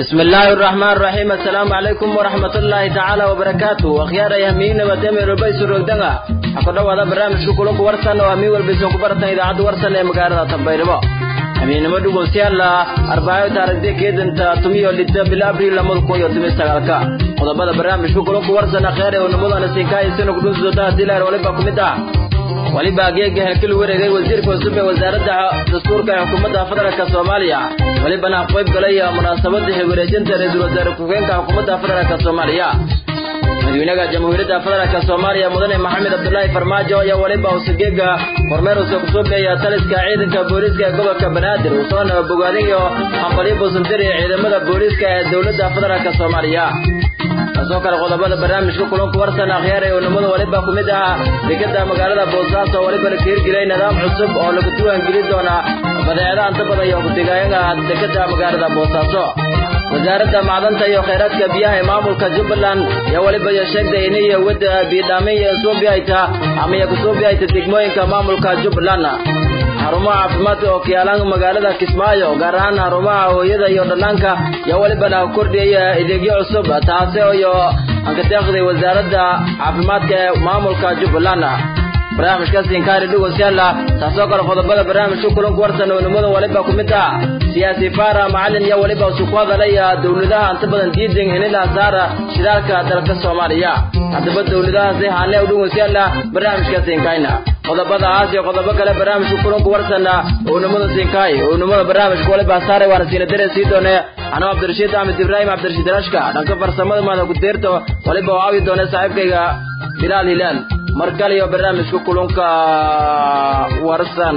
بسم الله الرحمن الرحيم السلام عليكم ورحمة الله تعالى وبركاته أخيار يهمين وتمي ربيس الرقدنة أقول هذا برنامج كلك ورسن وأمي والبيسون كبرتنا إذا عد ورسن مقارنة تنبيربا أمين مدو بوسيالا أربعة تاريخ كيد أنت تميو لتا بالأبريل لمد كون يتمي استغالكا قد هذا برنامج كلك ورسن أخيار ونمود أنا سيكاي سنو قدوس زوتا ديلار ولبا كمتا waliba geega helkil wareegay wasiirka cusub ee wasaaradda dastuurka ee xukuumadda federaalka soomaaliya walibana qayb galay munaasabada xilwareejinta ra-iisul wasaare ku-xigeenka xukuumadda federaalka soomaaliya madaxweynaha jamhuuriyadda federaalka soomaaliya mudane maxamed cabdulaahi farmaajo ayaa waliba usageega kormeer usa kusoo beeya taliska ciidanka booliiska ee gobolka banaadir usoona bogaadin iyo hambalyo buusantiri ee ciidamada booliiska ee dowladda federaalka soomaaliya taasoo kale qodobada barnaamijka kulanku warsan akhyaar ee unimada waliba ku mid ahaa dekada magaalada boosaaso waliba la hirgelay nidaam cusub oo lagu diiwaangelin doona badeecadaha inta badan iyo kudigaayaga dekada magaalada boosaaso wasaaradda macdanta iyo khayraadka biyaha ee maamulka jubbaland ayaa waliba iyo sheegtay inay wadda biidhaamin iyo suubiayta ama iyo kusuubiayta degmooyinka maamulka jubbaland xarumaha caafimaadka oo kiyaalaan magaalada kismaayo gaar ahaan xarumaha hooyada iyo dhallaanka ayaa walibana kordhiyaya adeegyo cusub taasi iyo ankateeqday wasaaradda caafimaadka ee maamulka jubbaland barnaamijkaas inkaari dhugosyaala taasoo kale qodobada barnaamijka kulanku warsan oonimada waliba ku mid ah siyaasi faara macalin iyo waliba usu ku hadalaya dowladaha inta badan diidan inila saara shidaalka dalka soomaaliya haddaba dowladahaasi haane u dhugosyaala barnaamijkaas inkayna qodobadaas iyo qodobo kale barnaamijka kulanku warsana oonimada sinkaay oonimada barnaamijka waliba saare waana siina dare sii doone anoo cabdirashiid axmed ibraahim cabdirashiid rashka dhanka farsamada maada ku deerto waliba oo aawi doone saaxiibkayga bilaal hilaal mar kale iyo barnaamijka kulunka warsan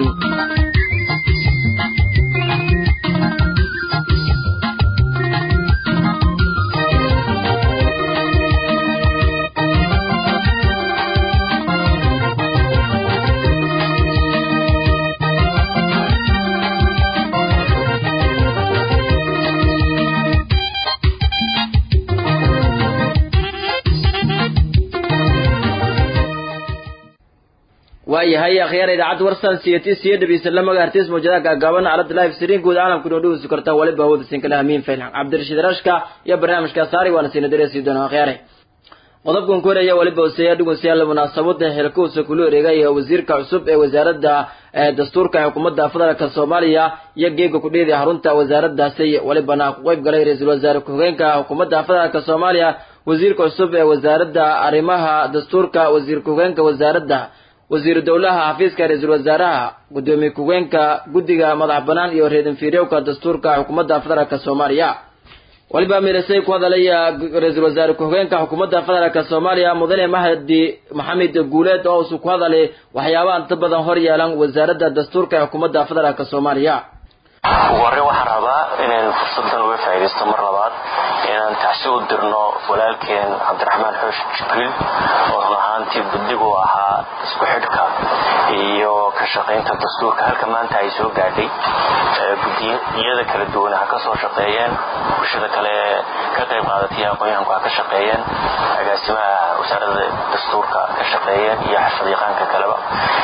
waayahay akhyaar idaacadda warsan siyati siyo dhabiisa la magaartiis mawjadaha gaagaaban aalada live stream guud caalamku noo dhaweysi kartaa waliba hawada siin kala hamiin faylan cabdirashiid rashka iyo barnaamijka saari waana siina dareesii doona akhyaare qodobkan ku horaya waliba hoseeya dhugusyaal munaasabada xilkuusa kula wareegay wasiirka cusub ee wasaaradda dastuurka xukuumadda federaalka soomaaliya iyo geega kudheedi xarunta wasaaradaasi walibana ku qayb galay ra-iisul wasaare ku-xigeenka xukuumadda federaalka soomaaliya wasiirka cusub ee wasaaradda arrimaha dastuurka wasiir ku-xigeenka wasaaradda wasiiru dowlaha xafiiska ra-iisul wasaaraha gudoomiye ku-geenka guddiga madax banaan iyo reedin fiiryowka dastuurka xukuumadda federaalka soomaaliya waliba mirisay ku hadalaya ra-iisul wasaare ku-xigeenka xukuumadda federaalka soomaaliya mudane mahdi maxamed guuleed oo usu ku hadalay waxyaabaha inta badan hor yeelan wasaaradda dastuurka xukuumadda federaalka soomaaliya ugu horreyn waxaan rabaa inaynu fursadan uga faa'iidaysto mar labaad inaan tacsi u dirno walaalkeen cabdiraxmaan xoosh jibriil oo run ahaantii guddigu ahaa isku xidhka iyo ka shaqaynta dastuurka halka maanta ay soo gaadhay gudiyada kala duwan ha ka soo shaqeeyeen bulshada kale ka qayb qaadatay aqoon-yahanku ha ka shaqeeyeen agaasimaha wasaaradda dastuurka ka shaqeeyeen iyo xirfad yaqaanka kaleba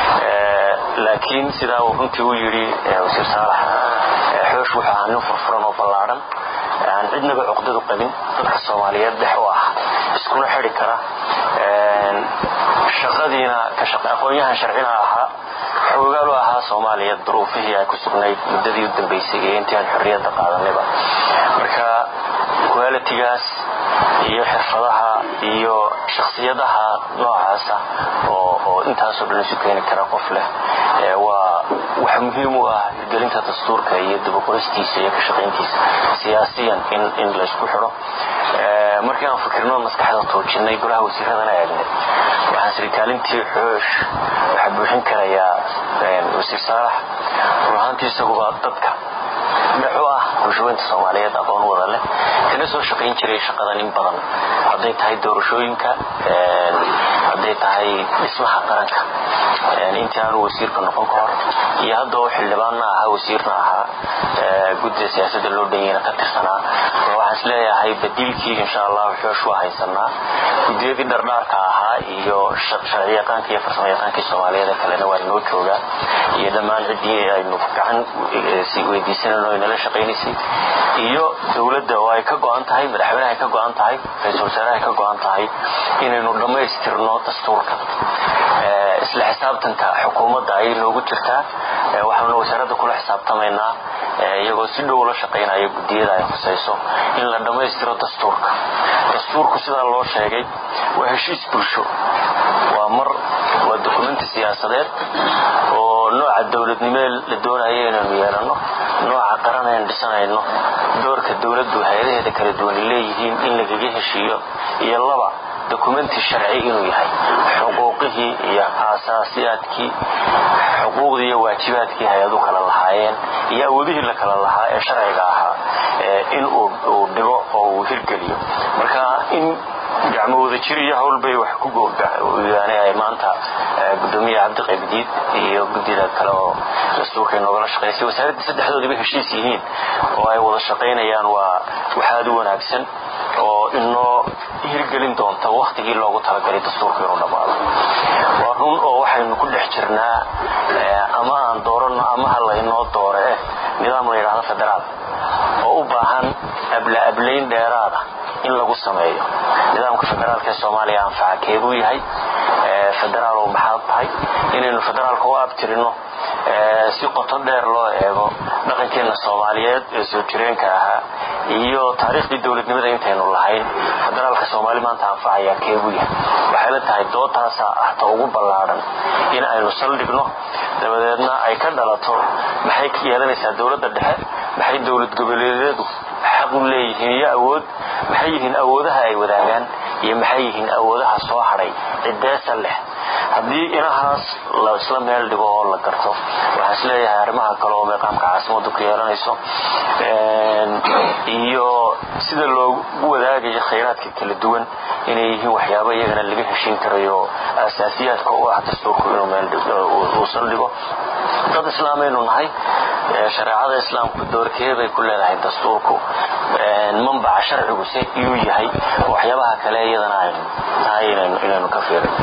laakiin sidaa uu runtii u yidhi wasiir saalax xoosh wuxuu ahaa nin furfuran oo ballaadhan aan cidnaba cuqdadu qabin dadka soomaaliyeed dhex u ah iskuna xidi kara shaqadiina aqoon-yahan sharcina ahaa xoogaal u ahaa soomaaliya duruufihii ay ku sugnayd muddadii u dambaysay iyo intii aan xorriyadda qaadanayba marka qualitigaas iyo xirfadaha iyo shakhsiyadaha noocaasa oo intaasoo dhan isu keeni kara qof leh waa wax muhiim u ah hirgelinta dastuurka iyo dabaqoristiisa iyo ka shaqayntiisa siyaasiyan in laysku xidho markii aan fikirno maskaxda tuujinay golaha wasiiradana eegnay waxaan siri kaalintii xoosh waxaa buuxin karayaa wasiir saalax run ahaantii isaguba dadka dhexu ah bulshaweynta soomaaliyeed aqoon wada leh kana soo shaqayn jiray shaqadan in badan hadday tahay doorashooyinka hadday tahay dhismaha qaranka intii aanu wasiirka noqon ka hor iyo hadda oo xildhibaanna ahaa wasiirna ahaa guddida siyaasadda loo dhanyana ka tirsanaa waxaan is leeyahay badiilkii insha allahu xoosh waa haysanaa guddiyadii dhardhaarka ahaa ahaa iyo sharciyaqaanka iyo farsamo yaqaankii soomaaliyeed kalena waa inoo joogaa iyo dhammaan ciddii aynu gacan weydiisanayno ay nala shaqaynaysay iyo dowladda oo ay ka go-an tahay madaxweynaha ay ka go-an tahay ra-iisul wasaaraha ay ka go-an tahay inaynu dhammaystirno dastuurka isla xisaabtanka xukuumadda ayay noogu jirtaa waxaanu wasaaradda kula xisaabtamaynaa iyagoo si dhow la shaqaynaya guddiyada ay khusayso in la dhammaystiro dastuurka dastuurku sidaa loo sheegay waa heshiis bulsho waa mar waa dokumenti siyaasadeed oo nooca dowladnimee la doonayo inaynu yeelanno nooca qaran aynu dhisanayno doorka dowladdu hay-adaheeda kala duwan leeyihiin in lagaga heshiiyo iyo laba dokumenti sharci inuu yahay xuquuqihii iyo aasaasiyaadkii xuquuqdii iyo waajibaadkii hay-adu kala lahaayeen iyo awoodihii la kala lahaa ee sharciga ahaa in uu dhigo oo uu hirgeliyo marka in gacmo wada jir iyo howlbay wax ku googyaane ay maanta gudoomiyaha cabdiqaybdiid iyo guddida kale oo dastuurka noogala shaqaysay wasaaraddii saddexdoodiba heshiis yihiin oo ay wada shaqaynayaan waa waxaad u wanaagsan oo inoo hirgelin doonta wakhtigii loogu talagalay dastuurka inuu dhammaado waa run oo waxaynu ku dhex jirnaa ama aan dooranno ama ha laynoo doore eh nidaam la yidhaahdo federaal oo u baahan abla-ablayn dheeraada in lagu sameeyo nidaamka federaalka ee soomaaliya anfaca keebuu yahay federaalow maxaad tahay inaynu federaalka u abtirino si qoto dheer loo eego dhaqankeenna soomaaliyeed ee soo jireenka ahaa iyo taariikhdii dowladnimada intaynu lahayn federaalka soomaali maanta anfacaya keebuu yahay waxay la tahay doodtaasaa ah ta ugu ballaadhan in aynu saldhigno dabadeedna ay ka dhalato maxay yeelanaysaa dowladda dhexe maxay dowlad goboleedyadu xaq u leeyihiin iyo awood maxay yihiin awoodaha ay wadaagaan iyo maxay yihiin awoodaha soo hadhay cideesa leh haddii inahaas la isla meel dhigo oo la garto waxaan is leeyahay arrimaha kale oo meeqaamka caasimaddu ku yeelanayso iyo sida loogu wadaagayo khayraadka kala duwan inay yihiin waxyaabo iyagana laga heshiin karayo asaasiyaadka u ah dastuurku inuu meel saldhigo dad islaamaynu nahay shareecada islaamku doorkeebay ku leedahay dastuurku manbaca sharciguse iyuu yahay waxyaabaha kale iyadana aynu tahay inaynu ka fiirin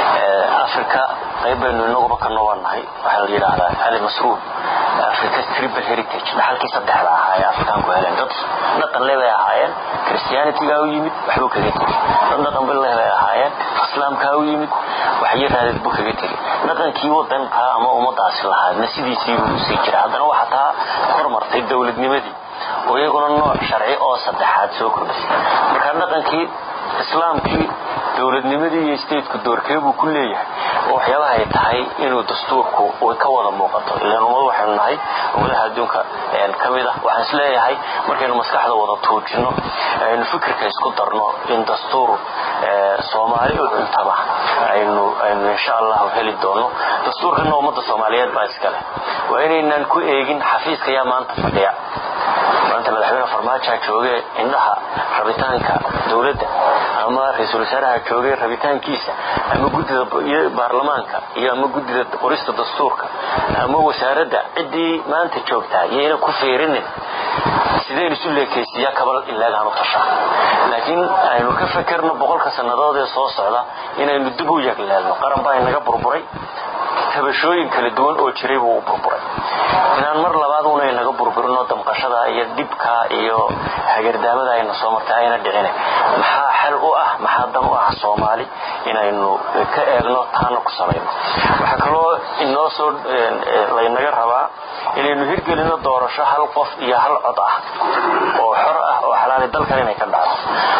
africa qayb baynu inaguba ka nobannahay waxaa la yidhaahdaa ali masruud africa tribal heritage dhaxalkii saddexda ahaa ee afrikaanku heleen dad dhaqan le bay ahaayeen christianitygaa u yimid waxbuu kaga tegi dad dhaqan bille bay ahaayeen islaamkaa u yimid waxyo raadid buu kaga tegi dhaqankii wadankaa ama ummadaasi lahaadna sidiisiibuu usii jira haddana waxaa taa hormartay dowladnimadii oo iyaguna nooc sharci oo saddexaad soo kordhisay marka dhaqankii islaamkii dowladnimadii iyo stateku doorkeebuu ku leeyahay oo waxyaabaha ay tahay inuu dastuurku way ka wada muuqato ilaan ummad waxaynu nahay ummadaha adduunka ka mid ah waxaan is leeyahay markaynu maskaxda wada tuujinno aynu fikirka isku darno in dastuur soomaali u cuntaba aynu aynu insha allahu heli doono dastuurkana ummadda soomaaliyeed baa iskale waa inaynaan ku eegin xafiiska yaa maanta fadhiya maanta madaxweyne farmaajaa jooge indhaha rabitaanka dowladda ama ra-iisul wasaaraha jooge rabitaankiisa ama guddida baarlamaanka iyo ama guddida qorista dastuurka ama wasaaradda ciddii maanta joogtaa iyayna ku fiirinin sidaynu isu leekaysiiyaa kabal ilaagaan u tashaa laakiin aynu ka fekerno boqolka sannadood ee soo socda inaynu dib u yagleelno qaran baa inaga burburay tabashooyin kala duwan oo jiray buu u burburay inaan mar labaad una inaga burburino damqashada iyo dhibka iyo hagardaamada ayna soo martay ayna dhicine maxaa xal u ah maxaa dan u ah soomaali inaynu ka eegno taana ku salayno waxaa kaloo inoo soo laynaga rabaa inaynu hirgelino doorasho hal qof iyo hal cod ah oo xor ah oo xalaali dalkan inay ka dhacdo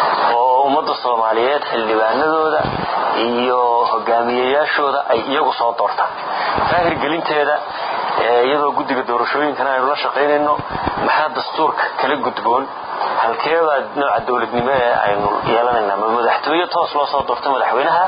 oo ummadda soomaaliyeed xildhibaanadooda iyo hogaamiyeyaashooda ay iyagu soo doortaan taa hirgelinteeda iyadoo guddiga doorashooyinkana aynu la shaqaynayno maxaa dastuurka kala gudboon halkeebaa nooca dowladnimo ee aynu yeelanayna ma madaxtooye toos loo soo doorto madaxweynaha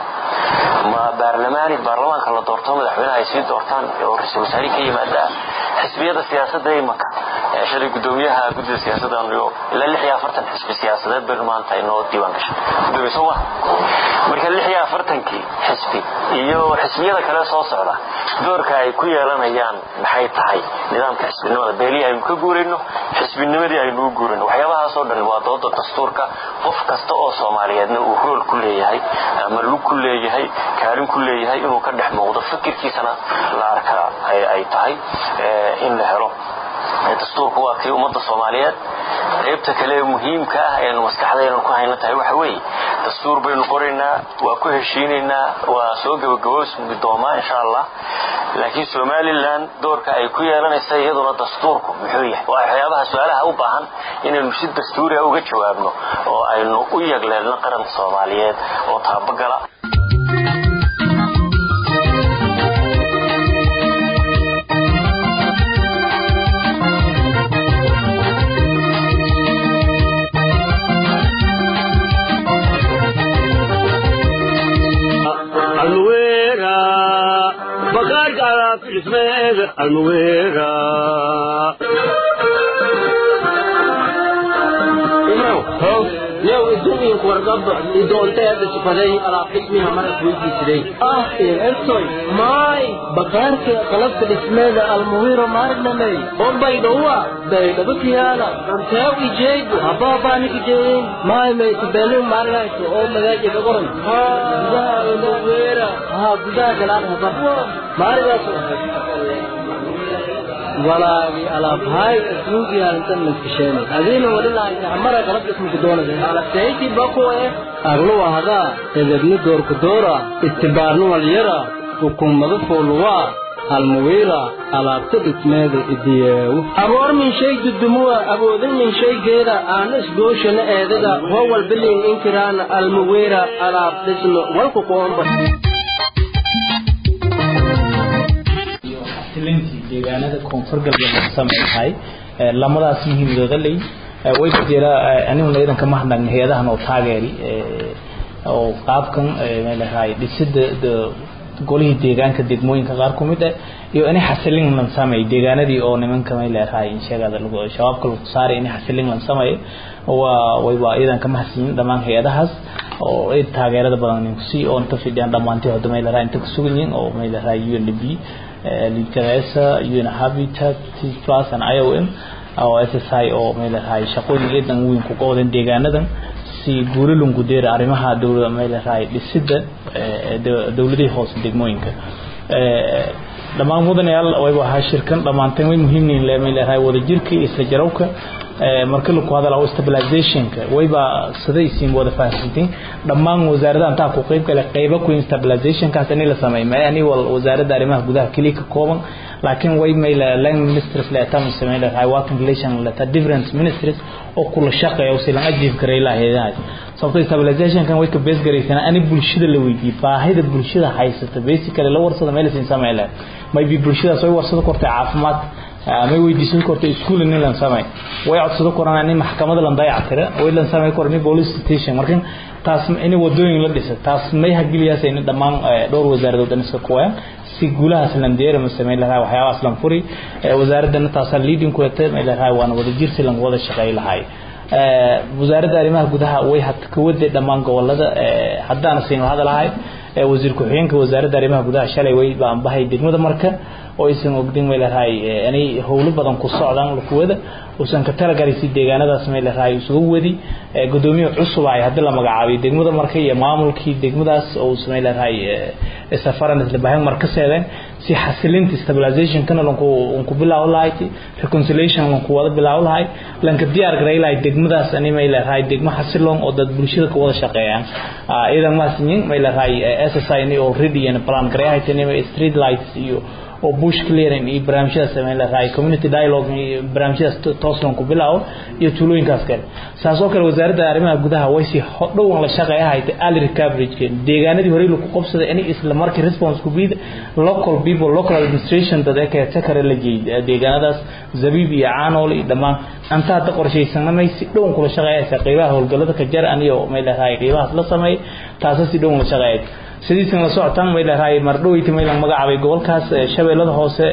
ma baarlamaani baarlamaanka la doorto madaxweynaha ay sii doortaan oo ra-iisul wasaarihi ka yimaada xisbiyada siyaasadda imanka shalay gudoomiyaha guddida siyaasaddan iyo ilaa lix iyo afartan xisbi siyaasadeed baynu maanta inoo diiwaan gashay gudoomiye soo maha marka lix iyo afartankii xisbi iyo xisbiyada kale soo socda doorka ay ku yeelanayaan maxay tahay nidaamka xisbinimada beelihii aynu ka guurayno xisbinimadii aynu u guurayno waxyaabahaasoo dhan waa dooda dastuurka qof kasta oo soomaaliyeedna uu rool ku leeyahay ama lug ku leeyahay kaalin ku leeyahay inuu ka dhex muuqdo fikirkiisana la arkaa ay tahay in la helo dastuurku waa kii ummadda soomaaliyeed qaybta kale ee muhiimka ah eenu maskaxdaynu ku hayna tahay waxa weeye dastuur baynu qoraynaa waa ku heshiinaynaa waa soo gabagaboosmi doomaa insha allah laakiin somalilan doorka ay ku yeelanaysa iyaduna dastuurku muxuu yahay waa waxyaabaha su-aalaha u baahan inaynu si dastuuriga uga jawaabno oo aynu u yagleelno qaranka soomaaliyeed oo taabagala almuwera yow adduunyanku wargaba idoonteeda sifaday alaab dhismiha marka weydiisiday ah ertoy maay bakaarka qalabka dhismeeda almuwiro maarnamey ombaydhowa baydhabakiyaala anteew ijeegu habaabaanikijeeyin maay maytubelu maargayto oo magaaja dhagoran gudaha almuwira haa gudaha galaan haba maarigaas walaagi alaabhay asnuugi arintan maskasheenay adiina wadhilahay amara qalab dhismika doonaya alabtayti bakuwe aglu hadaa edebni doorku doora istibaarnu walyara hukumada fooluwaa almuwiira alaabta dhismeeda idiyeewu aboor min shay dudumuwa awoodin min shaygeeda aana isgooshana eedada howal bilin inkiraana almuwiira alaab dhismo walku qoomba lintii deegaanada koonfur galbeed laga samaynahay lamadaas muhiimadooda ley way ku jira aniguna idanka mahadnaqna hay-adahan oo taageeri oo qaabkan meelahay dhisida golihii deegaanka degmooyinka qaar ku mid ah iyo inay xasilin lan sameey deegaanadii oo nimanka meelahay sheegada lagu shabaabka lagu saaray inay xasilin lan sameey waa way waa idanka mahadsiin dhammaan hay-adahaas oo ay taageerada badan ku sii oo inta fidiyaan dhamaantii hadda meelahay inta ku sugan yihiin oo meelahay UNDP lidkareesa un habitat plus and iom oo ssi oo meelahay shaqooyin eedan weyn ku qowdan deegaanadan si guulalunku deera arrimaha dowlada meelahay dhisida dowladihii hoose degmooyinka dhammaan mudanayaal wayba ahaa shirkan dhammaanteen way muhiimniin leemeelahay wadajirka iyo isla jarawka marka lagu hadalao stabilizationka wayba siday siin wada fahamsantiin dhammaan wasaaradaha intaa ku qayb gale qaybo ku stabilizationkaas in la sameeyo ma ani wal wasaaradda arrimaha gudaha kaliya ka kooban laakiin way mayla land ministries la taam sameeyay hay working relation la ta different ministries oo kula shaqeeyo si lan ajiib karay lahayd sababtoo stabilization kan way ka base garaysan ani bulshada la weydiiyay baahida bulshada haysata basically la warsada meel siin sameeyay may bi bulshada soo warsada kortay caafimaad may weydiisan kortay iskuul in lan sameey way codsado koraan in maxkamada lan dayactira way lan sameey korni police station markan taas in wadooyin la dhisa taas may hagiliyaas in dhammaan dhowr wasaaradood iska kuwaan si guulahaas lan deera ma sameey lahaa waxyaabahaas lan furi wasaaradana taas leading ku tahay may lahaa waan wada jirsi lan wada shaqeey lahaay wasaaradda arrimaha gudaha way had ka waday dhammaan gobolada haddaan siin hadalahay wasiir ku-xigeenka wasaaradda arrimaha gudaha shalay way baan bahay degmada marka oo aysan ogdin may lahay inay howlo badan ku socdaan lakuwada uusan ka talagalay deegaanadaas may lahay isugu wadi gudoomiye cusub ay hadda la magacaabay degmada marka iyo maamulkii degmadaas oo samay lahay safaran isla baahan markaseedeen si xasilinta stabilization kana lanku ku bilaaw lahayd reconciliation lanku wada bilaaw lahayd lanka diyaar garay lahayd degmadaas ani may lahay degmo xasilon oo dad bulshada ka wada shaqeeyaan idan ma sinyin may lahay SSI ni already and plan garay haytay street lights iyo oo bush clearing iyo barnaamijyadaas sameyn lahaa community dialogue iyo barnaamijyadaas tooslan ku bilaawo iyo tuulooyinkaas kale saas oo kale wasaaradda arrimaha gudaha way si dhowan la shaqeeya haytay early recovery deegaanadii horey lagu qabsaday inay isla markii response ku biid local people local administration dad ee takare la jeeyay deegaanadaas zabiib iyo caanool iyo dhammaan anta hadda qorshaysanamay si dhowan kula shaqeeyaysa qaybaha howlgallada ka jar aniyo may lahaay qaybahaas la sameeyay taasoo si dhowan la shaqeeyay sidiisan la socotaan may leedahay mardhoweyta maylan magacaabay gobolkaas shabeellada hoose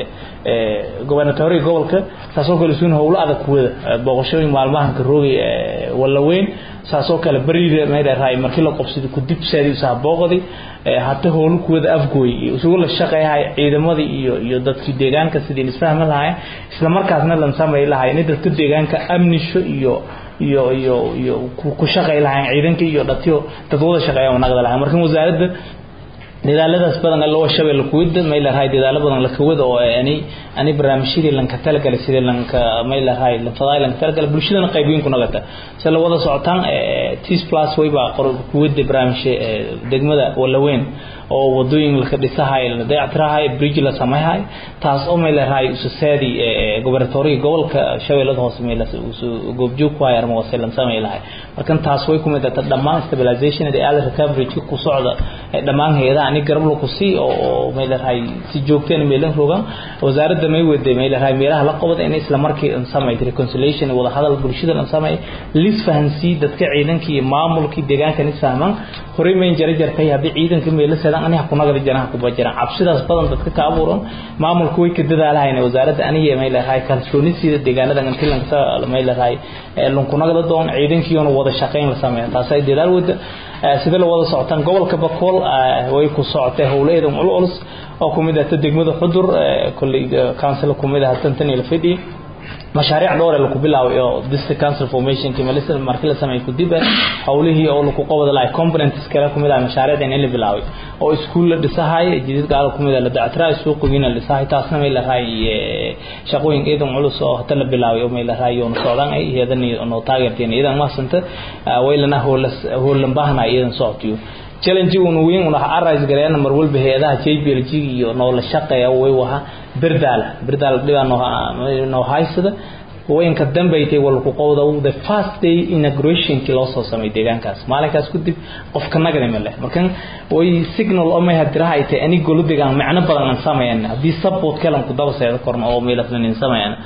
gobernatoriga gobolka saasoo kale isuun howlo adag kuwada booqashooyin maalmahanka roogay wallaweyn saasoo kale bariida may leedahay markii la qobsaday kudib saadi usaha booqday hata howlo kuwada afgooy isugu la shaqeeyahay ciidamadii iyo iyo dadkii deegaanka sidii isfahmi lahaayeen isla markaasna lan samay lahaayeen in dadka deegaanka amnisho iyo iyo iyo iyo ku shaqay lahayn ciidanka iyo dhatiyo dad wada shaqeeya wanaqda lahayn markan wasaaradda dadaaladaas badan loo shabeelle kuwada may lahaay dadaalo badan la kawada oo ani ani barnaamijyadii lanka talagalay sidii lanka may lahaay lanfadaay lanka talagalay bulshadana qaybiin ku nagata si la wada socotaan tis plus wayba qor kuwada barnaamijka degmada walaweyn oo wadooyin la dhisahay la dayactirahay bridge la sameeyahay taas oo may lahaay usaadi gobernatoriga gobolka shabeellada hoose may la goobjoog ku hayar ma wasalan sameey lahay markan taas way ku mid tahay dhammaan stabilization ee early recovery ku socda dhammaan hay'adaha ani garab ku sii oo may lahaay si joogteen meelan rogan wasaaradda may wada may lahaay meelaha la qabad in isla markii aan sameey reconciliation wada hadal bulshada aan sameey lis fahansi dadka ciidanka iyo maamulka deegaanka ni fahman horay mayn jara jartay hadii ciidanka meelo sadan aniga ku nagada janaha ku bajira cabsidaas badan dadka ka abuuran maamulku way ka dadaalahayna wasaaradda aniga may lahaay kalsoonisiida deegaanada intii lanka may lahaay lunku nagada doon ciidankiina wada shaqeyn la sameeyo taas ay dadaal wada sida la wada socotaan gobolka bakool way ku socotay howleeda culus oo kumid ah degmada xudur kulli council kumid ah tantan ila fidhi mashaariic dhowr la ku bilaaway oo district council formation kimalisa markii la sameeyay kudib hawlihii oo lagu qabada lahay components kala kumid ah mashaariicda in la bilaaway oo iskuul la dhisahay jidid gaar kumid ah la dactraa suuqina la dhisahay taasna may la raay shaqooyin eedan culus oo hata la bilaaway oo may la raay oo socdaan ay iyadan oo taageerteen iyadan ma santa waylana hoola hoolan baahna iyadan soctiyo challenge uu weyn una arise gareena mar walba hay'adaha JPLG iyo noola shaqeeya way waha birdaal birdaal dhibaan noo haysada waynka dambeeyay wal ku qowda the first day inauguration ki loo soo sameeyay deegaankaas maalinkaas ku dib qofka nagada ma leh markan way signal oo may hadirahay tay ani golu deegaan macna badan aan sameeyana hadii support kale ku daba seedo korna oo meel afnan sameeyana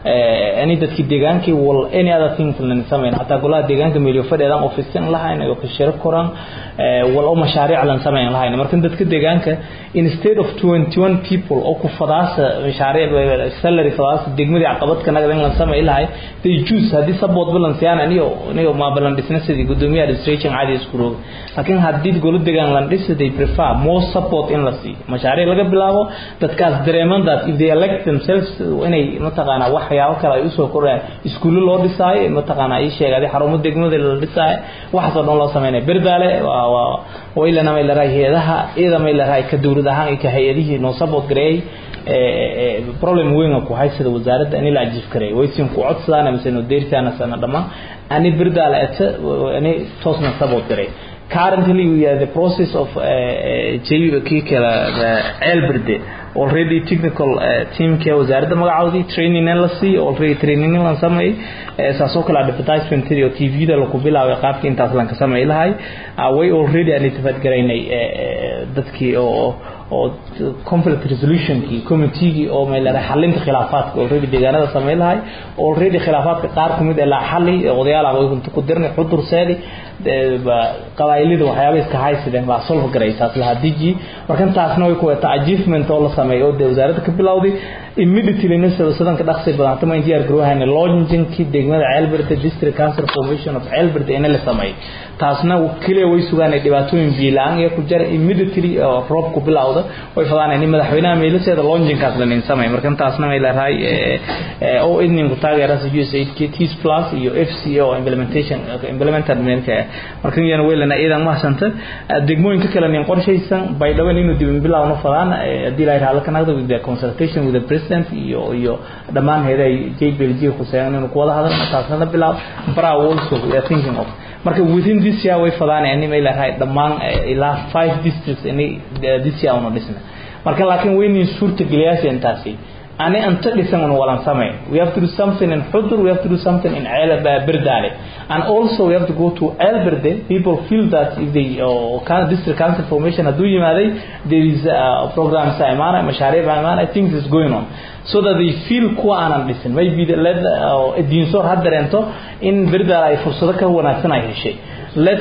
ee ani dadki deegaankii wal any other thing lan sameeyana hatta golaha deegaanka meel fadhiyaan office lahayn oo ka shirka koran wal oo mashaariic lan sameeyan lahayn markan dadka deegaanka instead of 21 people oo ku fadaasa mashaariic salary fadaasa degmadii caqabad ka nagada lan sameeyay ilahay they choose hadii support balance yana aniyo aniyo ma balance business di gudoomiya administration caadi isku roog laakiin hadii golo deegaan lan dhis they prefer more support in la si mashaariic laga bilaabo dadkaas dareeman that if they elect themselves inay mataqaana waxyaabo kale ay u soo korayaan iskuulo loo dhisay mataqaana ay sheegay xarumo degmada la dhisay waxaas oo dhan loo sameeyay birdaale waa waa way lana may la raayadaha iyada may la raay ka dawlad ahaan ka hay'adihii noo support gareey problem weyn ku haysada wasaaradda in la ajif karay way siin ku codsadaan ama sino deertaana sana dhama ani birdaal ata ani toosna support garay currently we are the process of JVK kala Elberde already technical uh, team ke wasaaradda magacaawdi training la si already training la sameey saasoo kala advertisement iyo TV da lagu bilaabay qaabkii intaas lan ka sameey lahay way already aan ittifaq garaynay dadkii oo oo conflict resolution ki committee oo meel la xalinta khilaafaadka already deegaanada sameey lahay already khilaafaadka qaar kumid ah la xalli odayaal ah oo ku dirnay xudur saadi qabaa'ilada waxyaabo iska haysideen baa solve garaysaas la hadiji markan taasna way ku wata achievement oo la sameeyo oo wasaaradda ka bilowday immediately nafsada sadanka dhaqsi badan tama diyaar garowhayna launchingki degmada Ceelbird district council formation of Ceelbird in la sameeyay taasna kaliya way sugaan dhibaatooyin biilaan iyo ku jira immediately roob ku bilowda way fadaan in madaxweynaha meelaseeda launchingkaas la sameeyay markan taasna way leedahay oo idnin ku taageera USAID KTS plus iyo FCO implementation implemented meelka markan yana weelana iidan ma santa degmooyinka kale nin qorshaysan bay dhawan inuu dib bilowno fadaan hadii la yiraahdo kan with the consultation with the president iyo iyo dhamaan heeday JPLG khusayaan inuu ku wada hadalno taasna bilaab bara also we are thinking of marka within this year way fadaan in email ahay dhamaan ilaa 5 districts in this year on dhisna marka laakiin weynin suurta geliyaas intaasi ani anta dhisan on walan samay we have to do something in Hudur we have to do something in Elba Birdale and also we have to go to Elberde people feel that if they uh, can district council formation adu yimaaday there is a program saimana mashaariic saimana things is going on so that they feel kuwa aanan dhisin maybe let diinsoor ha dareento in berdaal ay fursado ka wanaagsan ay heshay let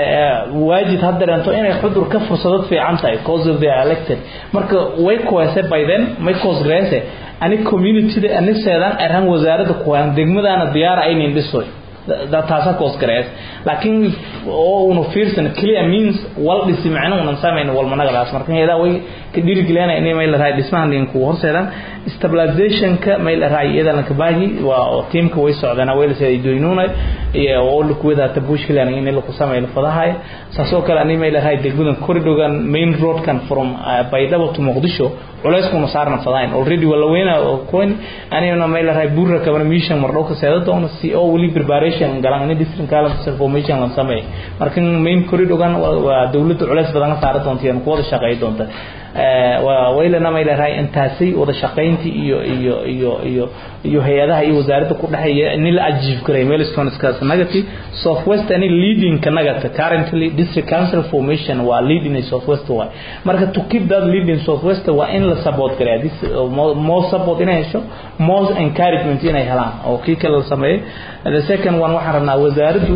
waajid ha dareento inay xudur ka fursadad fiican tahay cause of they are elected marka way kuwese by then may cause reese ani community ani seedan arhan wasaaradda kuwan degmadana diyaara aynin dhisoy taasa koos garees laakiin oo unu fiirsan clear means wal dhisi macna unan samayn wal managadaas marka heedaa way ka dhiirigeliyana inay may la raay dhismahan linku horseedan stabilizationka may la raay iyadana ka baahi waa teamka way socdana way la soo doynuna iyo oo lu kuwada tabuush kale in la ku sameeyo fadahay saasoo kale ani may la raay degmadan corridor main road kan from Baydhabo to Muqdisho culays kuma saarna fadayn already wala weena coin anina may la raay buurra kabana mission mardhow ka seedo doona si oo wali preparation galan in district kala information la sameeyo marka main corridor gan waa dawladda culays badan saar doonta iyo kuwada shaqeey doonta waa waylana may la raay intaasi wada shaqeyntii iyo iyo iyo iyo iyo hay'adaha iyo wasaaradda ku dhaxeeya in la ajiib karay milestones kaas nagati southwest ani leading ka nagata currently district council formation waa leading in southwest waa marka to keep that leading southwest waa in la support karay this more support inay hesho more encouragement inay helaan oo kii kale la sameeyay the second one waxaan rabnaa wasaaraddu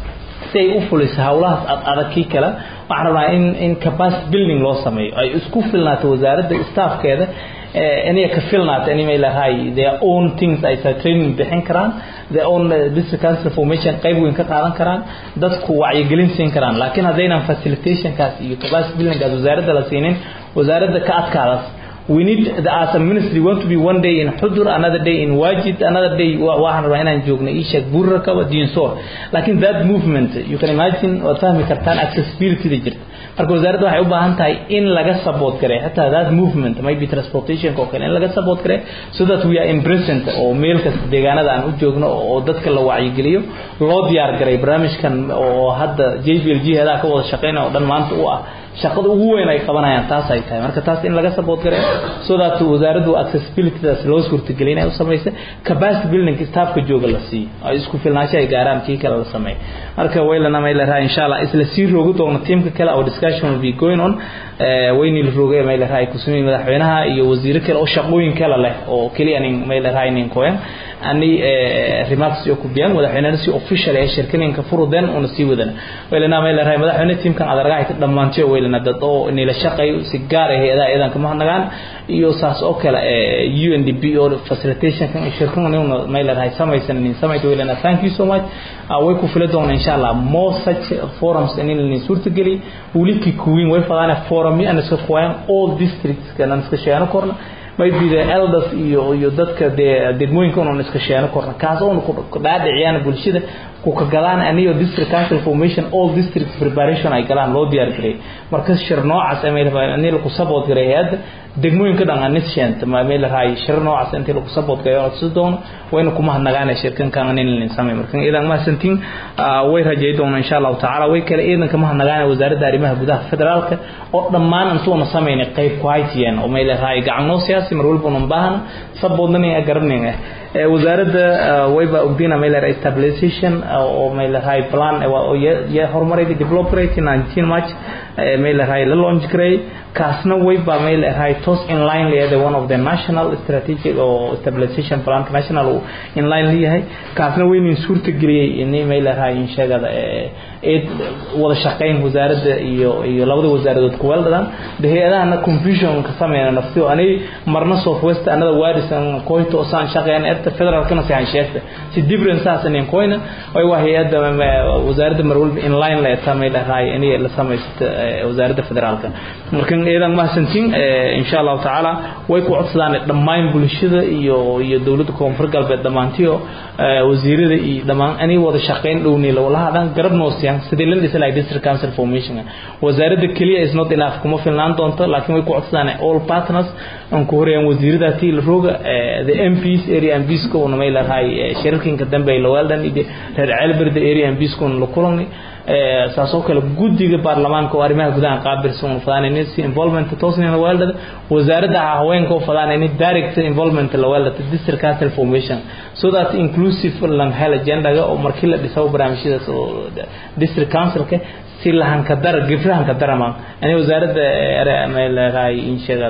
si ay u fuliso hawlahaas adag kii kale waxaan rabnaa in in capacity building loo sameeyo ay isku filnaato wasaaradda staffkeeda inay ka filnaato inay lahay their own things ay training bixin karaan their own district council formation qayb weyn ka qaadan karaan dadku wacyigelin siin karaan laakiin haddaynan facilitationkaas iyo capacity buildingkaas wasaaradda la siinin wasaaradda ka adkaadaas we need the, as a ministry want to be one day in Hudur another day in Wajid another day waxaan rabaa inaan joogno Ishak Burraka Dinsor laakiin that movement you can imagine waad fahmi kartaan accessibility da jirta marka wasaaradda waxay u baahan tahay in laga support kare xitaa that movement maybe transportation oo kale in laga support kare so that we are in present oo meel kasta deegaanada aan u joogno oo dadka la wacyigeliyo loo diyaar garay barnaamijkan oo hadda JBLG hada ka wada shaqeynaya oo dhan maanta u ah shaqada ugu weyn ay qabanayaan taas ay tahay marka taas in laga support gareeyo so that wasaaraddu accessibilitydaas loo suurtagelin ay u samaysa capacity building staffka jooga la siiyo ay isku filnaansho ay gaaraan kii kale la sameeyo marka waylana may la rahay insha Allah isla sii roogi doono teamka kale oo discussion will be going on wayni la roogay may la rahay kusumi madaxweynaha iyo wasiiro kale oo shaqooyin kale leh oo kaliya nin may la rahay nin koyan ani remarks iyo ku biyaan madaxweynaha si official ee shirkadinka furudeen una sii wadana waylana may la rahay madaxweynaha teamkan adargahay dhamaantii weylana dad oo inay la shaqeeyo si gaar ah hay'adaha iidanka mahadnagaan iyo saas oo kale UNDP oo facilitation kan shirkadan inuu may la rahay samaysan in samayto weylana thank you so much way ku fila doona insha Allah more such forums in in suurtageli wuliki kuwin way fadana forum iyo anaska kuwaan all districts kana iska sheeno korna maybe the elders iyo iyo dadka degmooyinka oo iska sheeno korna kaas oo ku dhaadhiciyaan bulshada ku ka galaan aniyo district council formation all district preparation ay galaan loo diyaar gareey marka shir noocaas ay meelaha ani ku support gareey hay'adda degmooyinka dhan aan nisheent ma meel raay shir noocaas intii lagu support gareeyo oo sidoo wayna kuma hadnagaan shirkan kan in la sameeyo marka idan ma santiin way rajay doona insha Allah taala way kale idan kama hadnagaan wasaaradda arrimaha gudaha federaalka oo dhammaan intuu sameeyay qayb ku haytiyeen oo meel raay gacmo siyaasi mar walba u baahan sababna ay garanayeen wasaaradda wayba ogdina meel raay stabilization oo meel raay plan oo ya horumaray develop rate 19 march meel raay la launch gareey kaasna wayba meel raay tos in line leeyahay one of the national strategic or stabilization plan national in line leeyahay kaasna waynin suurta galiyay in meel raay in sheegada ee wada shaqeyn wasaaradda iyo iyo labada wasaaradood ku weeldadan hay'adahana confusion ka sameeyana naftiyo anay marna southwest anada waarisan koyto saan shaqeyn erta federal kana sahan sheegta si difference asan in koyna way waa hay'adda wasaaradda mar walba in line la tamay raay inay la sameeysto wasaaradda federaalka marka idan ma santin insha Allah taala way ku codsadaan dhammaan bulshada iyo iyo dawladda koonfur galbeed dhamaantiyo wasiirada iyo dhamaan anay wada shaqeyn dhowni la walahadan garab noosiyaan sidii la dhisay district council formation wasaaradda kaliya is not enough kuma filnaan doonto laakiin way ku codsadaan all partners aan ku horeeyaan wasiirada tii la rooga the MPs area MPs ko una meel rahay shirkinka dambe la waldan ide reer Celbird area MPs ko la kulani saasoo kale guddiga baarlamaanka oo arrimaha gudaha qaabilsan fadaan si involvement toosnina weeldada wasaaradda haweenka oo fadaan in direct involvement la weeldada district council formation so that inclusive lan hel agenda oo markii la dhiso barnaamijyada district councilka si lahan ka dar gifrahan ka darama ani wasaaradda meel raay in sheegada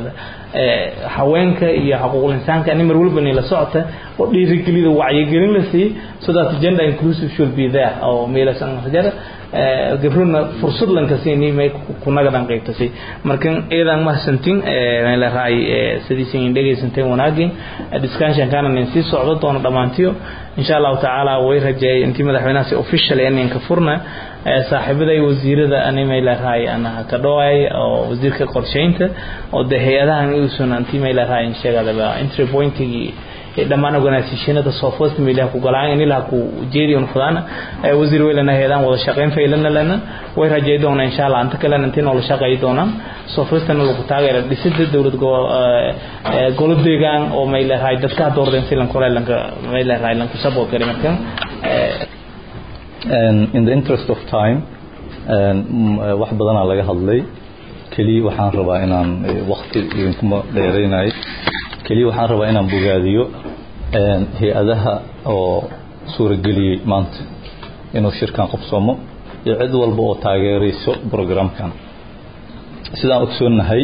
haweenka iyo xuquuqul insaanka ani mar walba la socota oo dhiirigelida wacyigelin la siiyey so that gender inclusive should be there oo meelasan hajara gabruna fursad lanka siini may kunagadan qaybtasay marka iyadan mahsantin la raay sidiisin dhegaysanteen wanaagin discussion kana nin sii socdo doono dhamaantiyo insha Allah taala way rajeeyay intii madaxweynaha si official in ka furna saaxiibada iyo wasiirada ani may la raay ana ka dhaway oo wasiirka qorsheynta oo de hay'adahan uu sunantii may la raay sheegada entry pointigi dhammaan organisationada software meelaha ku galaan in ilaha ku jeedi un fudana wasiir weylana heedaan wada shaqeyn faylana lana way rajay doonaa insha Allah anta kale intii noo shaqeey doonaan software tan lagu taageero dhisida dawlad golo deegaan oo may leeyahay dadka doordeen si lan kore lanka may leeyahay lanku support kare markan and in the interest of time wax badanaa laga hadlay keliya waxaan rabaa inaan waqti idinkuma dheeraynayo keliya waxaan rabaa inaan bogaadiyo hay-adaha oo suurageliyey maanta inuu shirkan qabsoomo iyo cid walba oo taageerayso programkan sidaan ogsoonnahay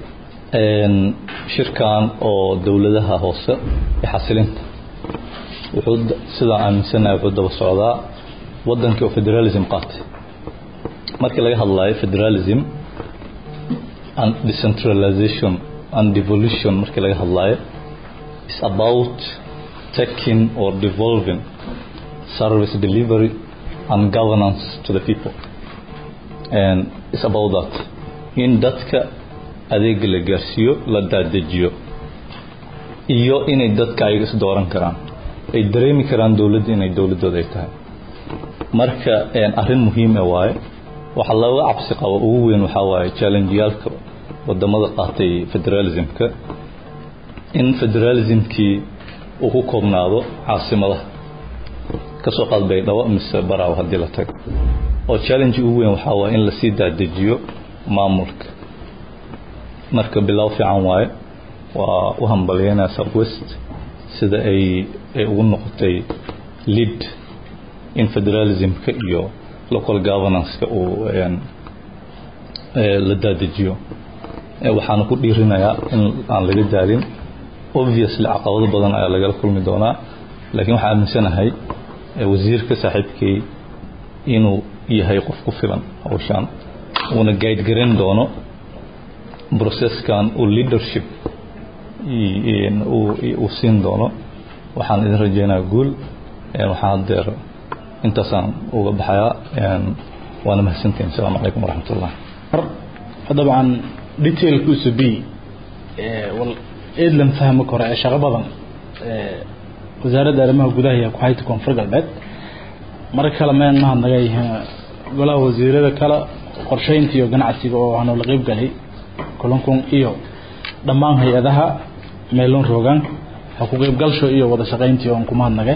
shirkan oo dowladaha hoose ee xasilinta wuxuu sidaan aaminsanahay wuxuu daba socdaa wadankii oo federalism qaatay markii laga hadlayo federalism and decentralization and devolution markii laga hadlayo is about taking or devolving service delivery and governance to the people and it's about that in dadka adeega la gaarsiiyo la daadejiyo iyo inay dadka ayaga is dooran karaan ay dareemi karaan dowladda inay dowladooda ay tahay marka arrin muhiim ah waaye waxa looga cabsi qabo ugu weyn waxaa waaye challengeyaalka wadamada qaatay federalismka in federalismkii uu ku koobnaado caasimadaha kasoo qaad baydhabo mise baraaw haddii la tago oo challenge ugu weyn waxaa waaye in lasii daadejiyo maamulka marka bilow fiican waaye waa u hambalyeynaya southwest sida ay ay ugu noqotay lead in federalismka iyo local governanceka uu la daadejiyo waxaana ku dhiirinayaa in aan laga daalin obviously caqabado badan ayaa lagala kulmi doonaa laakiin waxaan aaminsanahay wasiirka saaxiibkay inuu yahay qof ku filan hawshaan uuna guide garan doono processkan uu leadership uu siin doono waxaan idin rajeynayaa guul waxaan hadeer intaasaan uga baxayaa waana mahadsantihin asalaamu calaykum waraxmat ullah dabcan detailkiisu b wal eedlan fahmi karo ee shaqo badan wasaaradda arrimaha gudaha iyo ku-hayta koonfur galbeed marka kale meen mahad naga yihiin golaha wasiirada kale qorsheynta iyo ganacsiga oo hanoola qeyb galay kulankun iyo dhammaan hay-adaha meelon roogaan ha ku qeybgalsho iyo wada shaqeyntii oon ku mahadnagay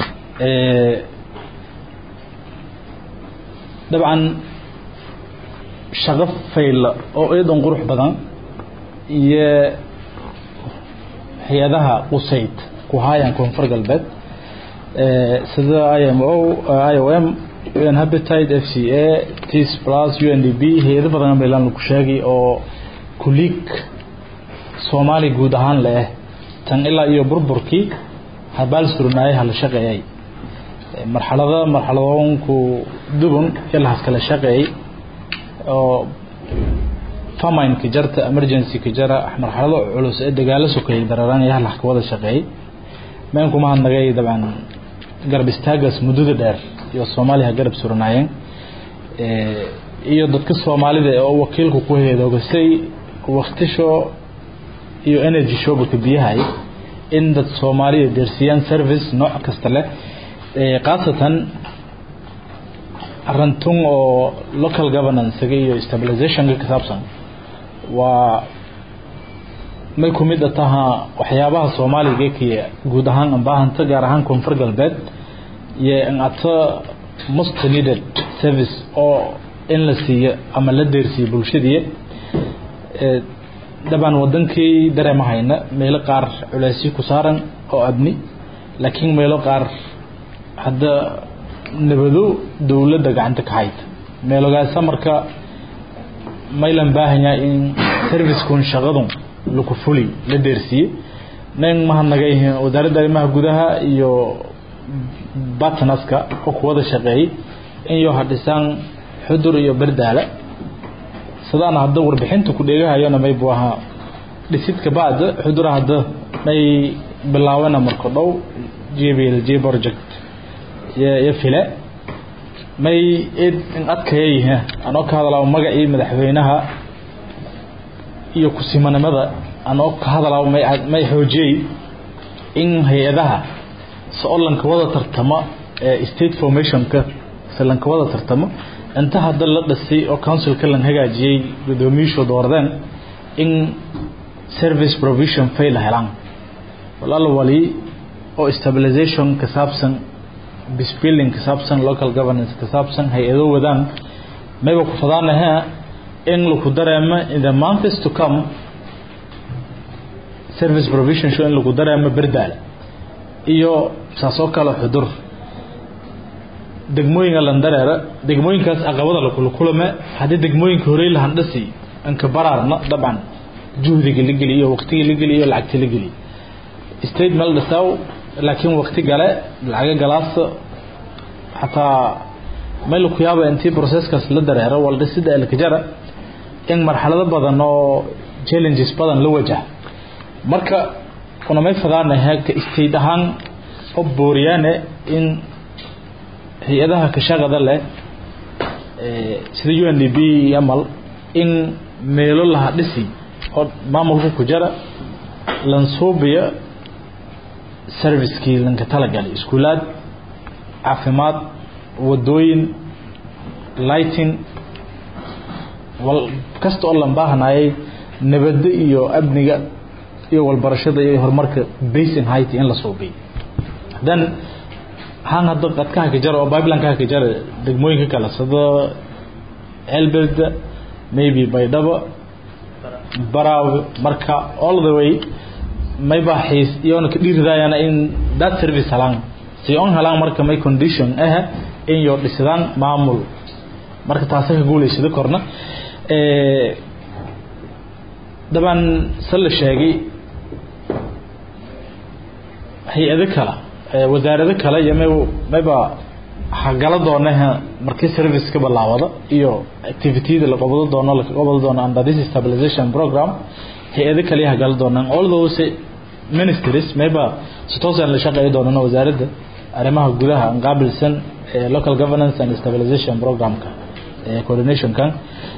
dabcan shaqo fayla oo eedan qurux badan iyo hay-adaha qusayd ku haayaan koonfur galbeed sida imo i o m un habitate f c a tis plus u n d b hay-ado badan meelaan lagu sheegay oo kuliig soomaali guud ahaan leh tan ilaa iyo burburkii habaal surnaayay hala shaqeeyay marxalada marxaladoonku dubun ilahaas kala shaqeeyay oo faminka jarta emergency-ka jara marxalado culus ee dagaalo sokeeyay dararanaya halax ka wada shaqeeyay meen kuma hadnagay dabcan garab istaagaas muddada dheer iyo soomaaliya garab suranaayeen iyo dadka soomaalida oo wakiilku ku heedoogasay waktisho iyo energy showbaka biyahay in dad soomaaliya deersiyaan service nooc kasta leh khaasatan arintun oo local governance-ga iyo stabilizationka ka saabsan waa may ku mid a taha waxyaabaha soomaaliga kiya guud ahaan anbaahanta gaar ahaan koonfur galbeed iyo ata most needed service oo in la siiyo ama la deersiiyo bulshadii dabcan wadankii dareema hayna meelo qaar culeysyo ku saaran oo abni laakiin meelo qaar hadda nabado dowladda gacanta ka hayta meelogaasa marka maylan baahanyaa in servicekun shaqadun laku fuli la deersiiyey nin mahadnaga yihiin wasaaradda arrimaha gudaha iyo batnaska oo ku wada shaqeeyey in yo hadhisaan xudur iyo berdaale sidaan hadda warbixinta ku dheegahayona may buu ahaa dhisidka bacda xudura hadda may bilaawena marka dhow jblj project iyo file may id in adkayayha anoo ka hadalaa magacii madaxweynaha iyo kusimanimada anoo ka hadalaa may may xoojiyey in hay-adaha soo lanka wada tartama ee state formationka se lanka wada tartamo inta hadda la dhisay oo councilka lan hagaajiyey gudoomiyuushu doordeen in service provision fail helaan walaal wali oo stabilization ka saabsan bisbilling ka saabsan local governance ka saabsan hay-ado wadaan mayba ku fadaanaha in laku dareemo in the months to come service provision show in lagu dareemo berdaal iyo saasoo kale xudur degmooyinka landareera degmooyinkaas caqabada lakula kulame haddii degmooyinka horey lahandhasi anka baraarna dabcan juhdiga la geliyo waqtiga la geliyo lacagta la geliyo state meel dhisaw laakiin waqti gale lacaga galaasa xataa meel ku yaaba intii processkaas la dareero wal dhisida elkajara in marxalado badan oo challenges badan la wajaha marka unamay fadaanaha ka state ahaan oo booriyaane in hay-adaha kashaqada leh sida u n d b amal in meelo laha dhisi oo maamulka ku jara lansuubiya servicekii lanka talagalay iskuulaad caafimaad wadooyin lighting wal kasta oo lan baahanayay nabadda iyo amniga iyo walbarashada iyo horumarka basin height in la suubiyo then haan hadda qadkaha ka jara oo bibelinekaha ka jara degmooyinka kale sida elbelda maybe baydhabo baraawe marka all the way mayba xiis iyoona ka dhiiridayana in that service helaan si on helaan marka may condition ah in yo dhisidaan maamul marka taasa ka guulaysada korna daban se la sheegay hay-ado kale wasaarado kale iyo may mayba hagala doonaha markii service ka bilaawada iyo activitiyada la qabado doono la qabado doono under this stabilization program hay-ado kale hagala doonaan all those ministries mayba si toosan la shaqeeyo doonana wasaaradda arrimaha gudaha aan qaabilsan local governance and stabilization programka coordination kan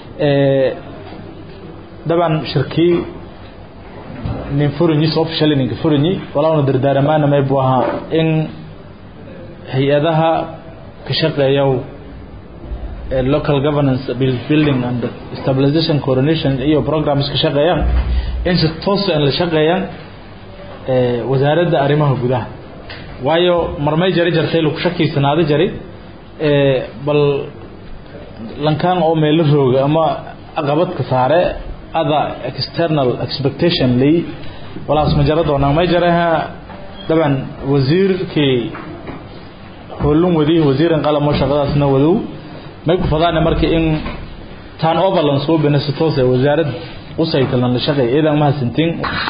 daban shirkii nin furinyi soo fishalay ninka furinyi walauna dardaaramaana maybu ahaa in hay-adaha ka shaqeeya local governance building and stabilization coordination iyo programs ka shaqeeyaan in si toosa la shaqeeyaan wasaaradda arrimaha gudaha waayo marmay jari jartay lagu shakiysanaado jari bal lankaan oo meelo rooga ama aqabadka saare ada external expectation lay walaas ma jara doonaan may jaraha daban wasiirkii hoolun wadi wasiiran qalamo shaqadaasna wadow may ku fadaana marka in tan overland soo bina si toos ah wasaarad u saytalan la shaqeey idan ma hasantiin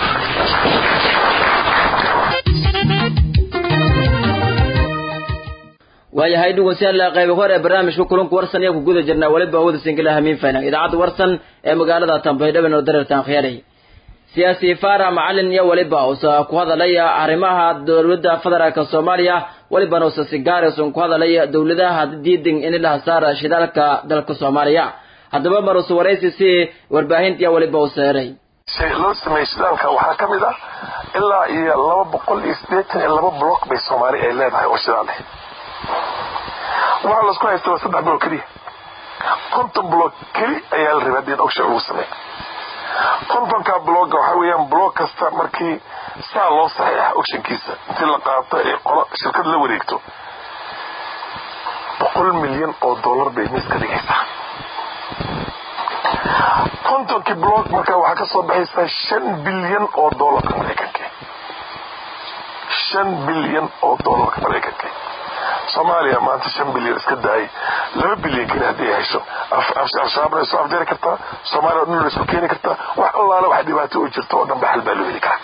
waayahay dhegeystayaal qaybo hore barnaamijka kulanka warsan ayaa ku guda jirnaa waliba wada singila hamiin faynan idaacadda warsan ee magaalada Tanbaydhabo oo dareertan khiyaaray siyaasi Faara Macalin iyo waliba oo ku hadalaya arrimaha dowladda federaalka Soomaaliya waliba oo si gaar ah ku hadalaya dowladaha diidin in la saara shidaalka dalka Soomaaliya haddaba marus waraysi si warbaahinta waliba oo saaray shay loo sameeyay shidaalka waxaa ka mid ah ilaa iyo laba boqol iyo siddeetan iyo laba block bay Soomaali ay leedahay oo shidaal ah waxaa laisku haysta waa saddex block keliya konton block keli ayaa la rabaa hadii ogsha lagu sameey kontonka blogga waxaa weeyaan blog kasta markii saa loo saxiixa ogshankiisa intii la qaato ee qolo shirkad la wareegto boqol milyan oo dollar bay miis ka dhigaysaa kontonkii blog markaa waxaa ka soo baxaysaa shan bilyan oo dollarka maraykanka shan bilyan oo dollarka maraykanka soomaaliya maanta shan bilyan iska daayay laba bilyan keli haddii ay hesho al-shabaabna way soo afjari kartaa soomaaliya o dhan way isku keeni kartaa wax allaale wax dhibaato u jirto oo dhan ba xal baa loo heli karaa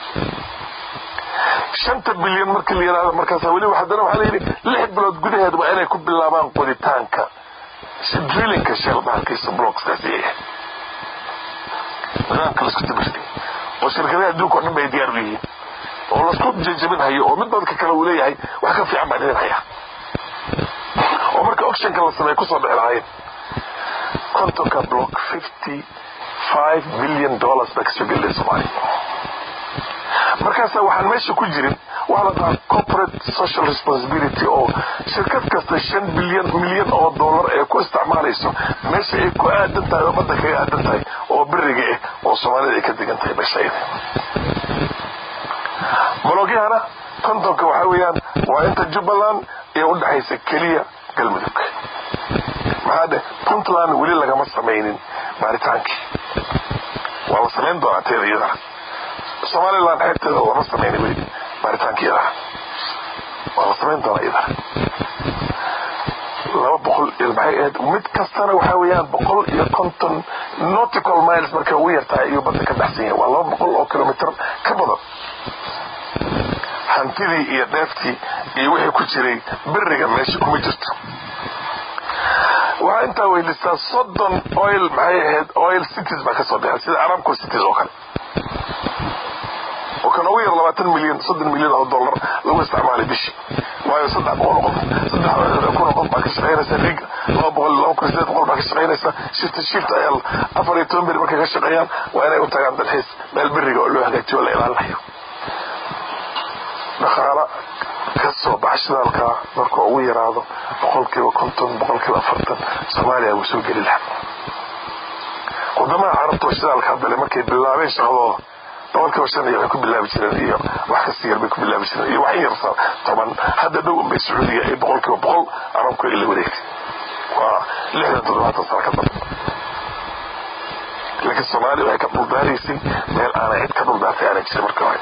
shanta bilyan markii la yidhahdo markaas weli haddana waxaa layidhi lix bilood gudaheed waa inay ku bilaabaan qoditaanka drillinka shell bahalkiisa blockskaasi yahay nidaamka laisku tabirtay oo shirkadaha adduunka o dhan bay diyaar u yihiin oo lasku jajabin hayo oo mid dadka kale uu leeyahay wax ka fiican baan idin hayaa oo marka ocshanka la sameeya kusoo dhexi lahayn kontonka block fifty five billion dollars baa kasoo gelaya soomaaliya markaasa waxaan meesha ku jirin waxaa la dhahaa corporate social responsibility oo shirkad kasta shan bilyan milyan oo dollar ee ku isticmaalayso meesha ay ku aadan tahay oo badda kaga aadan tahay oo beriga ah oo soomaalida ay ka degan tahay meeshayda bologyahana kontonka waxaa weeyaan waa inta jubbaland ee u dhexaysa keliya galmudug maxaa dheh puntland weli lagama samaynin baaritaankii waa la samayn doonaa teeda iyadana somaliland xeebteeda lama samaynin weli baaritaankii iyadana waa la samayn doonaa iyadana laba boqol iyo maxay ahayd mid kastana waxaa weeyaan boqol iyo konton nautical miles markay ugu yartahay ayuu badda ka baxsan yahay waa laba boqol oo kilomitr ka badan hantidii iyo dheeftii iyo wixii ku jiray beriga meesha kuma jirto waxaa intaa weylistaa soddon oil maxay ahayd oil cities baa kasoo baxay sida aramco cities oo kale oo kan ugu yar labaatan milyan soddon milyan oo dollar lagu isticmaalay bishii waayo saddex boqol qof saddex kun oo qof baa ka shaqaynaysa rig laba boqol laba kun sideed boqol baa ka shaqaynaysa shifta shift ayaa afar iyo toban beri markay ka shaqeeyaan waa inay u tagaan dalxiis meel beriga oo loo hagaajiyo la ilaalinayo dhaqaala ka soo baxa shidaalkaa markuu ugu yaraado boqolkiiba konton boqolkiiba afartan soomaaliya wuu soo geli lahaa wadamaha carabta oo shidaalka hadale markay bilaabeen shaqadooda boqolkiiba shan iyo waxay ku bilaabi jireen iyo wax kasta yar bay ku bilaabi jireen iyo wax yarsa toban hadda dhow unbay sacuudiga ay boqolkiiba boqol arabku ay la wareegtay waa lixdan toddobaatan sano ka badan laakiin soomaaliya waxay ka dhuldaaraysay meel aanay cid ka dhuldaartay aanay jirin marka hore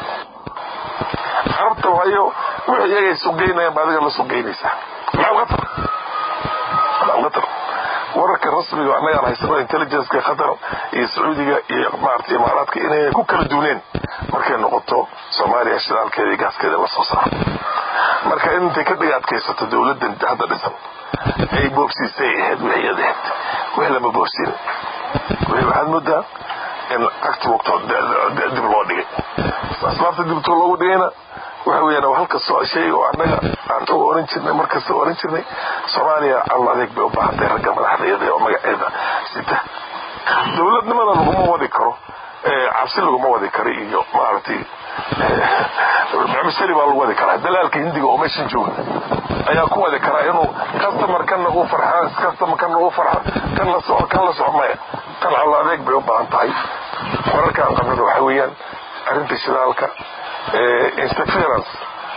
carabta waayo wixii iyagay sugeynayaan ba adiga la sugeynaysaa maxaa uga tar maxaa uga tar wararka rasmiga annagaan haysano intelligenceka qatar iyo sacuudiga iyo maarata imaaraadka inay ku kala duuneen markay noqoto soomaaliya shidaalkeeda iyo gaaskeeda la soo saaro marka intay ka dhiga adkaysato dowladdan hadda dhisan ay boobsiisay ahayd wixii ad ahayd wixii lama boobsiin wixii waxaad moodaa in cagti wagto dib loo dhigay asbaabta dibto loogu dhigayna waxa weeyaan halka soo shay oo annaga aan u oran jirnay markasta u oran jirnay soomaaliya alla adeeg bay u baahantay ragga madaxdeeda oo magaceeda sita dowladnimada laguma wadi karo cabsi laguma wadi karo iyo maaragtay macmusali baa lagu wadi karaa dalaalka hindiga oo meeshan jooga ayaa ku wadi karaa inuu customer kana uu farxa customer kana uu farxa kan la soco kan la soco maya tan alla adeeg bay u baahan tahay wararkaan qabnada waxa weeyaan arrinta shidaalka interference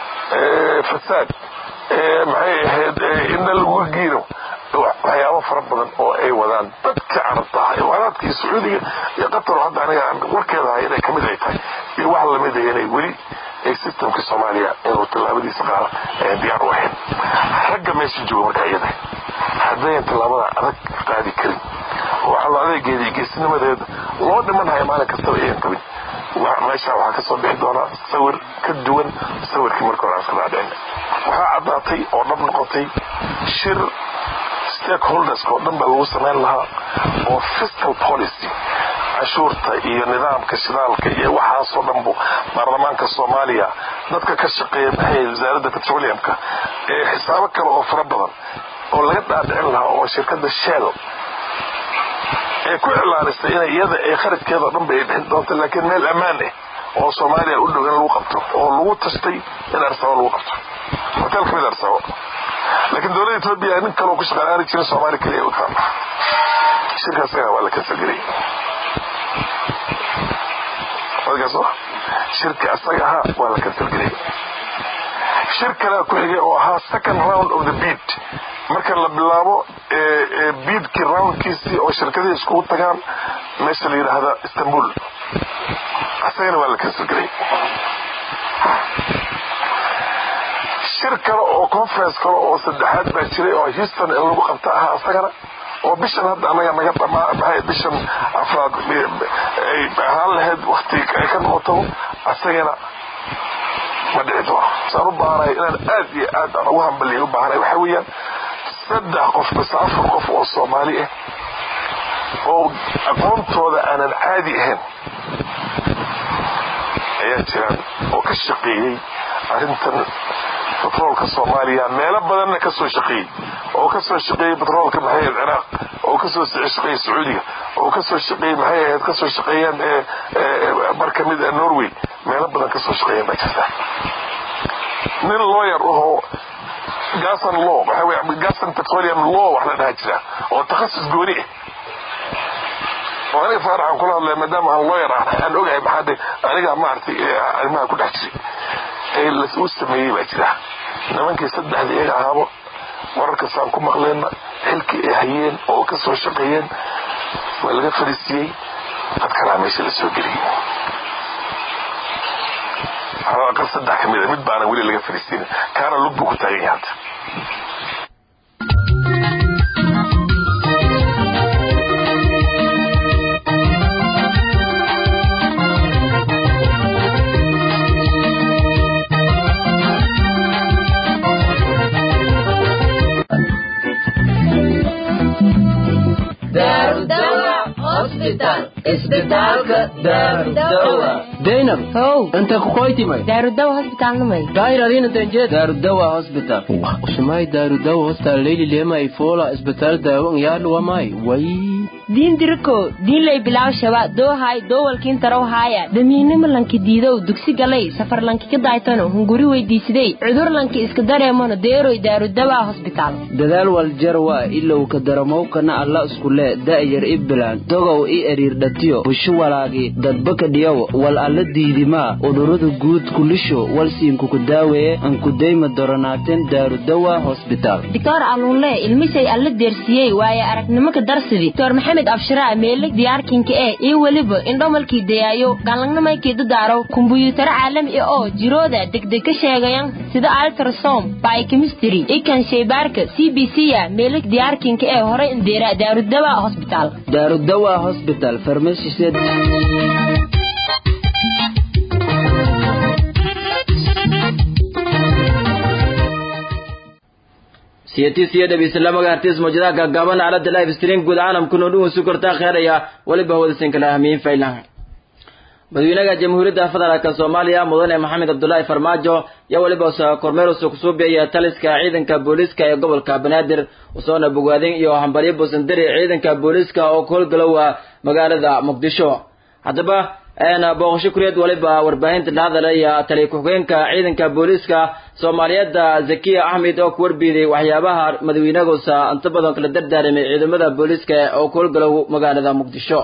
fasaad maxay ahayd inna lagu giiro waxyaabo fara badan oo ay wadaan dadka carabta ah imaaraadka iyo sacuudiga iyo qatar oo hadda aniga aan warkeeda ahay inay kamid ay tahay iyo wax lamid ah inay weli ay systemka soomaaliya inuu tallaabadiisa qaada ayaan diyaar u ahayn ragga meesha jooga marka iyada haddayan tallaabada adag qaadi karin oo alla adeegeeda iyo geesinimadeeda loo dhimanhaya maalin kastaba ayan qabin meesha waxaa kasoo bixi doonaa sawir ka duwan sawirkii marka hore aan iska dhaadhicin waxaa caddaatay oo dhab noqotay shir stakeholderska oo dhan baa lagu samayn lahaa oo fiscal policy cashuurta iyo nidaamka shidaalka iyo waxaasoo dhanbu baarlamaanka soomaaliya dadka ka shaqeeya maxay wasaaradda petroleumka ee xisaabo kale oo fara badan oo laga dhaadhicin lahaa oo shirkadda shell ay ku iclaanisay in iyada ay kharajkeeda o dhan ba ay bixin doonto laakiin meel ammaan ah oo soomaaliya u dhow in lagu qabto oo lagu tashtay in arsabo lagu qabto hotel kamid arsabo laakiin dowladda etoobiya nin kaloo ku shaqaalaani jirin soomaali keliya u taala shirka asaga waa la kansalgelay odgaas shirka asaga ahaa waa la kansalgelay shir kalea ku xigay oo ahaa second round of the beat marka la bilaabo biidkii roundkiisii oo shirkadihii iskugu tagaan meesha la yidhaahda istanbul asagana waa la kansalgelay shir kale oo conference kale oo saddexaad baa jiray oo houston in lagu qabta ahaa isagana oo bishan hadda anaga naga dhamaa maxay bishan afraad ay ahaan lahayd wakti ay ka noqoto asagana ma dhici doono saan u baahanahay inaan aad iyo aad aan ugu hambaliya u baahanahay waxaa weeyaan saddex qof base afar qof oo soomaali ah oo aqoontooda aanan caadi ahayn ayaa jiraan oo ka shaqeeyey arrintan batroolka soomaaliya meelo badanna ka soo shaqeeyey oo ka soo shaqeeyey batroolka maxay ahayd ciraaq oo ka soo shaqeeyey sacuudiga oo ka soo shaqeeyey maxay ahayd ka soo shaqeeyeen mar ka mid a norway meelo badan ka soo shaqeeyeen baa jirta nin lawyer ahoo gasan law waxaa wey gasan petroleum law wax la dhaha jira oo takhasus gooni ah oo aniga faaraxan kula hadlaya maadaama aan lawyer ah aan ogahay maxaa dhe aniga maaragtay arrimaha ku dhex jiray ee lasuu sameeyey baa jira nimankii saddexda iyaga ahaabo wararkasaan ku maqleenna xilkii ay hayeen oo ka soo shaqeeyeen waa laga fadhiisiiyey dad kalaa meesha la soo geliyey aqal saddex ka mid a mid baana weli laga fadhiisiinin kaana lug buu ku taagan yahay hadda zainab how inta kukoytimay daarudawa hosbitaalnamay daahir adina tanjeed daarudawa hospital usumay daarudawa hospital leyli lema ifola isbitaal daawan yaadhuwamay way diin diriko diinlay bilaaw shaba doohay doowalkiin tarow haaya damiinimo lanki diidow dugsi galay safar lanki ka daaytano hunguri weydiisidey cudur lanki iska dareemano deeroy daarudawa hosbitaal dadaal waljarwa ilow ka daramowkana alla iskule da'yar i bilaan dogow i eriirdhatiyo bushu walaagi dadbaka dhiyow wal alla diidimaa udurada guud kulisho walsiinkuku daaweeye ankudayma doronaateen daarudawa hosbitaal doctor aluunle ilmisay alla deersiyey waaye aragnimo ka darsidi doctor maxamed abshiraa meeleg diyaarkinka ee iyo weliba indhomalkii dayaayo galangnamaykii dadaaro kumbuyuutaro caalami ah oo jirooda degdeg ka sheegayan sida altrasom biochemistry ikan shaybaarka c b c ya meeleg diyaarkinka ee horay indeera daarudawa hosbitaal daarudawa hosbital farmashised siyatiisiyo dhabiisla magaartiis mawjadaha gaagaaban aalada live stream guud caalamkuna dhugun su kortaa kheeraya weliba hawadasin kala ahmiyin faylan madaxweynaha jamhuuriyadda federaalka soomaaliya mudane maxamed cabdulaahi farmaajo yaa weliba kormeer kusuubiyaya taliska ciidanka booliiska ee gobolka banaadir usoona bogaadin iyo hambalyo boosandari ciidanka booliiska oo ka howlgalowa magaalada muqdisho haddaba booqasho kureed waliba warbaahinta la hadalaya taliya ku-xigeenka ciidanka booliiska soomaaliyeedda zakiya axmed oo ku warbiiday waxyaabaha madaxweynaguusa inta badan kala dardaaramay ciidamada booliiska oo ku howlgalow magaalada muqdisho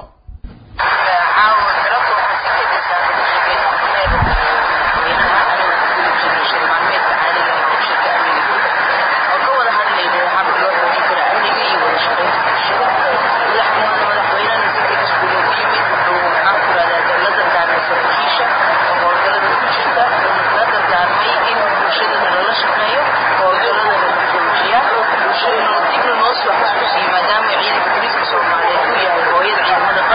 maadaama ciidanka booliiska soomaaliyeed uu yahay hooyada ciidamada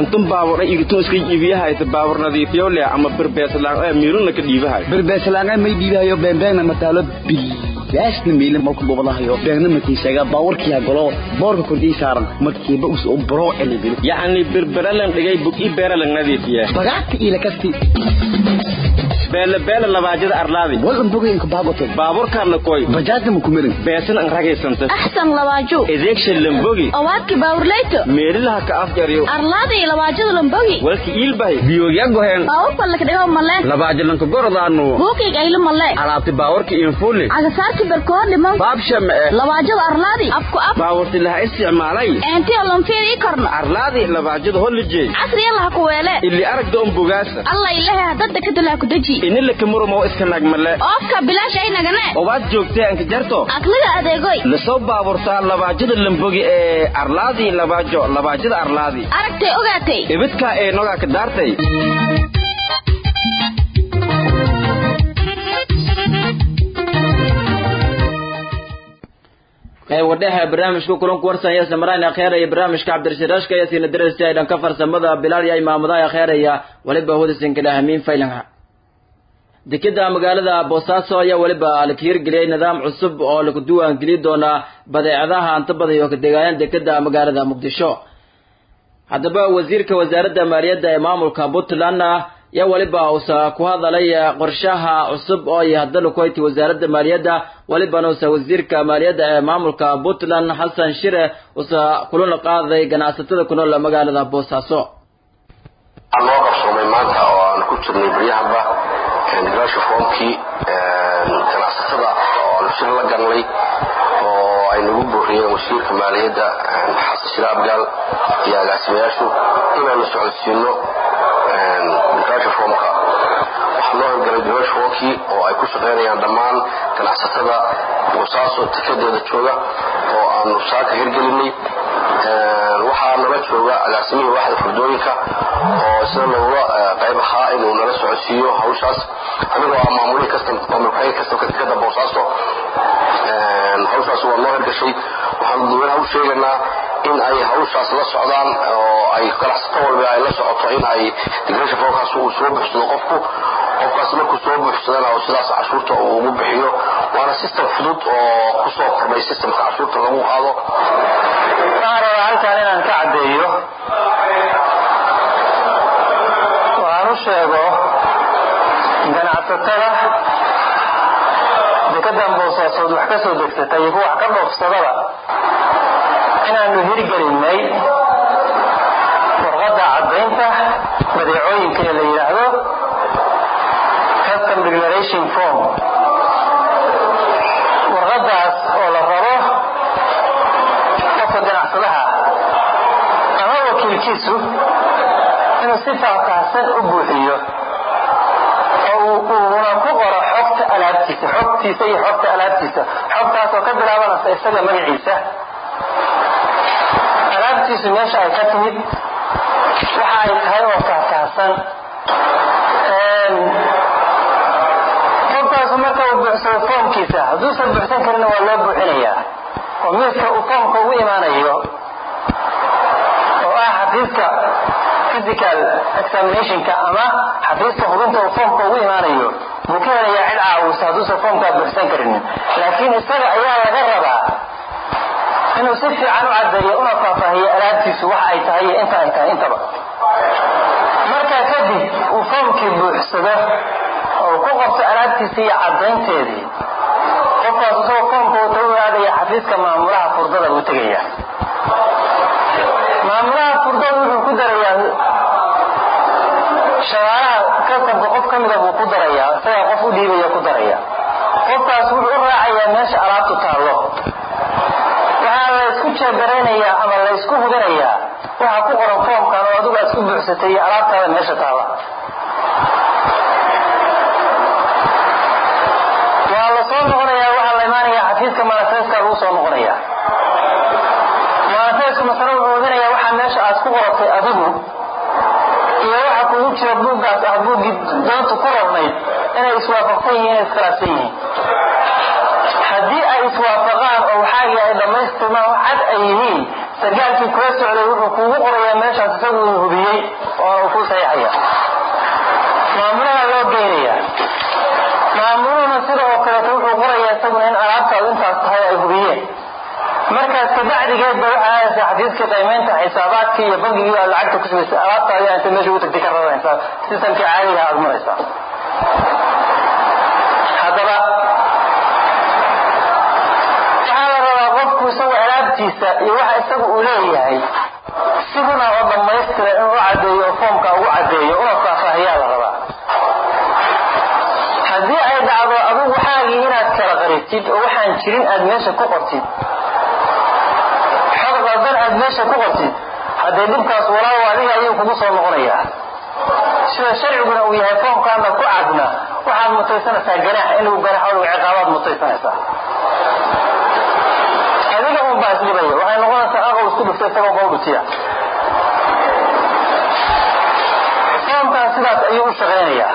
intun baabur ay igtun iska iibiyahay ta baabur nadiifiyo leh ama birbeeslaan ee miiruna ka dhiibahay birbeeslaan may dhiibahayo beenbeena mataalo bil yaasna miile marku bobolahayo beegna makiisaga baawarkiya golo boorka kordii saaran markiiba us u bro elibil yacni birbiralan dhigay bug i beeralan nadiifiya bagaadka ila kasti beele beele labaajada arlaadi walan bogaynka baagoto baaburkaana koy bajaadna ma kumirin beesan an ragaysanta axsan labaaju edeegsha lambogi owaadki baawurleyto meelilaha ka afjaryo arlaadii labaajada lambogi walki iilbahay biyogya goheen baawurka lakadhigo male labaajalanka gorodaanu buukig aylu male alaabti baawarka infuuli cagasaarki berkoor dhiman baabshama e labaajada arlaadi afku af baawarti laha isticmaalay eentiyo lanfiir ii korno arlaadi labaajada holijey casriya laha ku weele ili aragda un bogaasa alla ilahe hadada kadulaha ku deji inila kamurumo iska nagmale oofka bilaash ay nagane obaad joogtee anka jarto aqliga adeegoy lasoo baaburtaa labaajada lambogi ee arlaadi labaajo labaajada arlaadi aragtay ogaatay ibidkaa ee nogaa ka daartay wadheha barnaamijka kulanku warsanaya samaraan akheeraya barnaamijka cabdirashiraashka iyo siina darasi ay dhanka farsamada bilaal iyo imaamadaha akheeraya waliba hudasin kala hamiin faylanha dekeda magaalada boosaaso ayaa weliba la hirgeliyay nidaam cusub oo lagu diiwaangeli doonaa badeecadaha anta badan oo ka degaayaan dekeda magaalada muqdisho haddaba wasiirka wasaaradda maaliyadda ee maamulka puntland yaa weliba uusa ku hadalay qorshaha cusub oo ay haddana ku hayti wasaaradda maaliyadda welibana uusa wasiirka maaliyadda ee maamulka puntland xasan shire uusa kulana qaaday ganacsatada ku nool magaalada boosaaso waxaa noo qabsoomay maanta oo aan ku jirnay baryahanba gaasha foomkii ganacsatada oo aan shir la galnay oo ay nagu buuriyeen wasiirka maaliyadda xasan shire abgaal iyo agaasimayaashu inaanu socodsiino gaasha foomka waxaa noo hirgalay gaasha foomkii oo ay ku shaqaynayaan dhammaan ganacsatada boosaaso tikadeeda jooga oo aanu saaka hirgelinay waxaa nala jooga agaasimihii waaxda furdooyinka oo isna looga qayb ahaa inuu nala socodsiiyo hawshaas anigoo ah maamulihii kastamamulkayn kastamka dekada boosaaso hawshaas waa noo hirgashay waxaanu dadweynaha u sheegaynaa in ay hawshaas la socdaan oo ay ganacsato walba ay la socoto in ay digresha foolkaas uu soo buuxsado qofku qofkaas markuu soo buuxsadana oo sidaas cashuurta uu ugu bixiyo waana system fudud oo kusoo kordhay systemka cashuurta lagu qaado waxaan rabaa halkan inaan ka caddeeyo waxaan u sheego ganacsatada dekadan boosaasood wax ka soo degsatay iyo kuwa wax ka dhoofsadaba inaanu hirgelinay warqadda caddaynta badeecooyinka ee la yidhaahdo custom declaration form warqaddaas oo la rabo qofka ganacsadaha ama wakiilkiisu inuu si faahfaahsan u buuxiyo oo uuna ku qoro xogta alaabtiisa xogtiisa iyo xogta alaabtiisa xogtaasoo ka bilaabanaysa isaga magaciisa alaabtiisu meesha ay ka timid waxa ay tahay oo faahfaahsan qofkaasu marka uu buuxsado foomkiisa hadduusan buuxsan karina waa loo buuxinayaa oo miiska uu foomka ugu imaanayo oo ah xafiiska physical examinationka ama xafiiska hubinta uu foomka ugu imaanayo buu ka helayaa cid caawisa hadduusan foomkaa buuxsan karinin laakiin isaga ayaa laga rabaa inuu si fiican u cadeeyo una faahfaahiyo alaabtiisu wax ay tahay iyo inta ay tahay intaba markaa kadib uu foomkii buuxsado oo ku qabto alaabtiisa iyo cadaynteedii qofkaas isagoo foomka wuta u aadaya xafiiska maamulaha furdada buu tegaya maamulaha furdada wuxuu ku darayaa shaqaalaha kasabka qof ka mida buu ku darayaa isagaa qof u dhiibaya ku daraya qofkaas wuxuu u raacayaa meesha alaabtu taallo waxaa la isku jeegaraynayaa ama la isku hubinayaa waxa ku qoran foomkan oo adigu aad isku buuxsatay iyo alaabtaada meesha taalla waa la soo noqonayaa waxaa la imaanayaa xafiiska manifeska lagu soo noqonaya manifesku masale wuxuu hubinayaa waxaa meesha aad ku qoratay adigu iyo waxa kugu jira buuggaas ah buuggii doonta ku rarnayd inay iswaafaqsan yihiin inay iskhilaafsan yihiin haddii ay iswaafaqaan oo waxaagii ay dhammaystirmaan cad ay yihiin sargaalkii kula socday wuxuu kuugu qorayaa meeshaas isagu uu hubiyey inaad tahay ay hubiyeen markaas kabacdigeed ba waxaa aadaysa xafiiska qiimeynta xisaabaadkii iyo bangigii aad lacagta ku sugaysa alaabta ayaa inta meesha u tagtay ka raranaysaa sistamkii caadiga aad maraysaa haddaba waxaa la rabaa qofku isagu alaabtiisa iyo waxa isagu uu leeyahay siduna oo dhammaystira inuu u caddeeyo oo foomka ugu caddeeyo una faahfaahiyaa la rabaa haddii ay dhacdo adigu waxaagii inaad kala qaritid oo waxaan jirin aad meesha ku qortid xog qaldan aad meesha ku qortid haddee dhibkaas walaawo adiga ayuu kugu soo noqonayaa sida sharciguna uu yahay foomkaana ku cadna waxaad mutaysanaysaa ganaax in lagu ganaaxo lagu ciqaabaad mutaysanaysaa adiga un baa isdhibaya waxay noqonaysaa aqow isku dhuftay isagoo bau dhutiya foomkaas sidaas ayuu u shaqaynayaa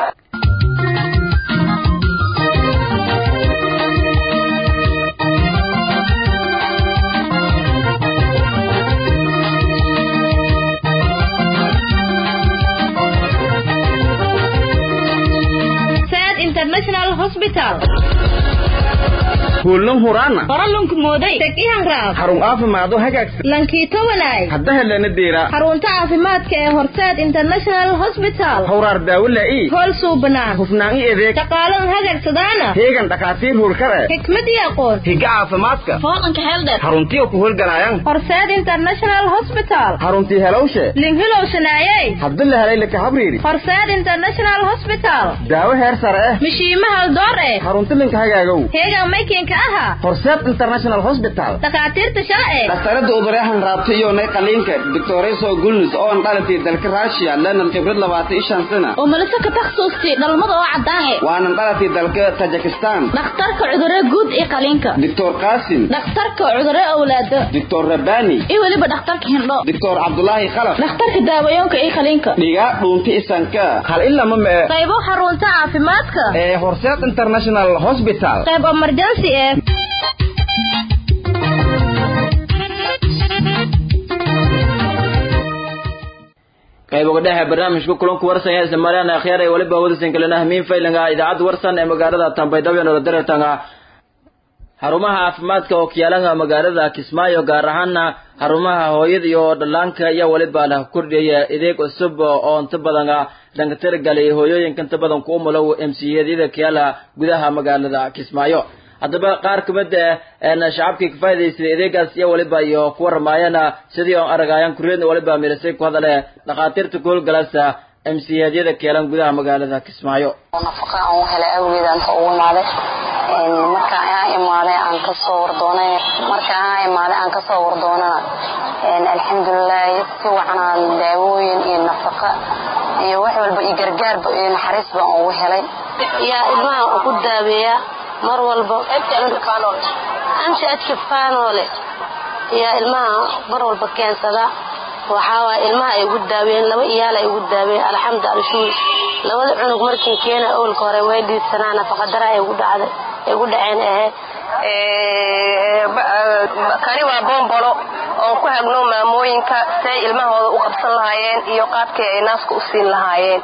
international hospital kuulnan huraana qoralunku mooday tegihan raab xarun caafimaado hagaagsan lankiito walaay hadda helana deera xarunta caafimaadka ee horseed international hospital hawraar daawo laa'i hool suubanaan hufnaan i adeeg shaqaalan hagagsadaana heegan dhakhaatiir hurkare xikmad iyo aqoon higa caafimaadka fooqanka heeldheer xaruntiyo ku howlgalayan horseed international hospital xaruntii helowshe linhilowshanaayey haddi la helay laka habriiri horseed international hospital daawo heer sare eh mishiima haldoor eh xarunti linka hagaagow heegan maykinka aha horseed international hospital dhakhaatiirta sharci dhakhtarada udureexan raabta iyo nay qaliinka doctoreso gulnus oo an dhalatay dalka russia lenan khibrad labaatan iyo shan sana oo malise ka takhasuustay dhalmada oo caddaan eh waanan dhalatay dalka tajikistan dhakhtarka cudurre guud iyo qaliinka doctor qasim dhakhtarka cudurre awlaado doctor rabani iyo weliba dhakhtarka hindho doctor cabdulaahi khalaf dhakhtarka daawayoonka iyo qaliinka dhigaa dhuunta isanka hal ilama mee qaybo xarunta caafimaadka ee horseed international hospital qayb emergency ee qayb uga dhexe barnaamijka kulanku warsan ee Soomaaliya akhyaar ay waliba wadaysan kalena hamiin faylanga idaacada warsan ee magaalada Tanbaydhabo ee Nadareetanga xarumaha caafimaadka oo kiyaalanga magaalada Kismaayo gaar ahaana xarumaha hooyada iyo dhallaanka iyo waliba la kordhiyay adeeg cusub oo inta badan dhanka tirgalay hooyooyinka inta badan ku umulow MCA-yada kiyala gudaha magaalada Kismaayo haddaba qaar ka mid ah shacabkii ka faa'iidaystay adeegaas iyo waliba iyo ku waramaayana sidii aan aragayaan kureedna waliba milisay ku hadale dhakhaatiirta ku howlgalasa MCA-yada keelan gudaha magaalada Kismaayo nafaqa aan u helay awgeed aan ugu imaaday marka aan imaaday aan ka soo wardoonay marka aan imaaday aan ka soo wardoonana alxamdulilah si wacan aan daawooyin iyo nafaqa iyo wax walba iyo gargaarba iyo naxariis baan ugu helay yaa ilmaha ugu daabeeya mar walba amsi adki faanoole yaa ilmaha mar walba keensada waxaa waay ilmaha ay ugu daaween laba iyaal ay ugu daaween alxamdu alshuur labada cunug markii keena owlka hore way dhiidsanaa nafaqadara ay ugu dhacday ay ugu dhaceen ahe kani waa boombolo oon ku hagno maamooyinka say ilmahooda u qabsan lahaayeen iyo qaabkii ay naaska u siin lahaayeen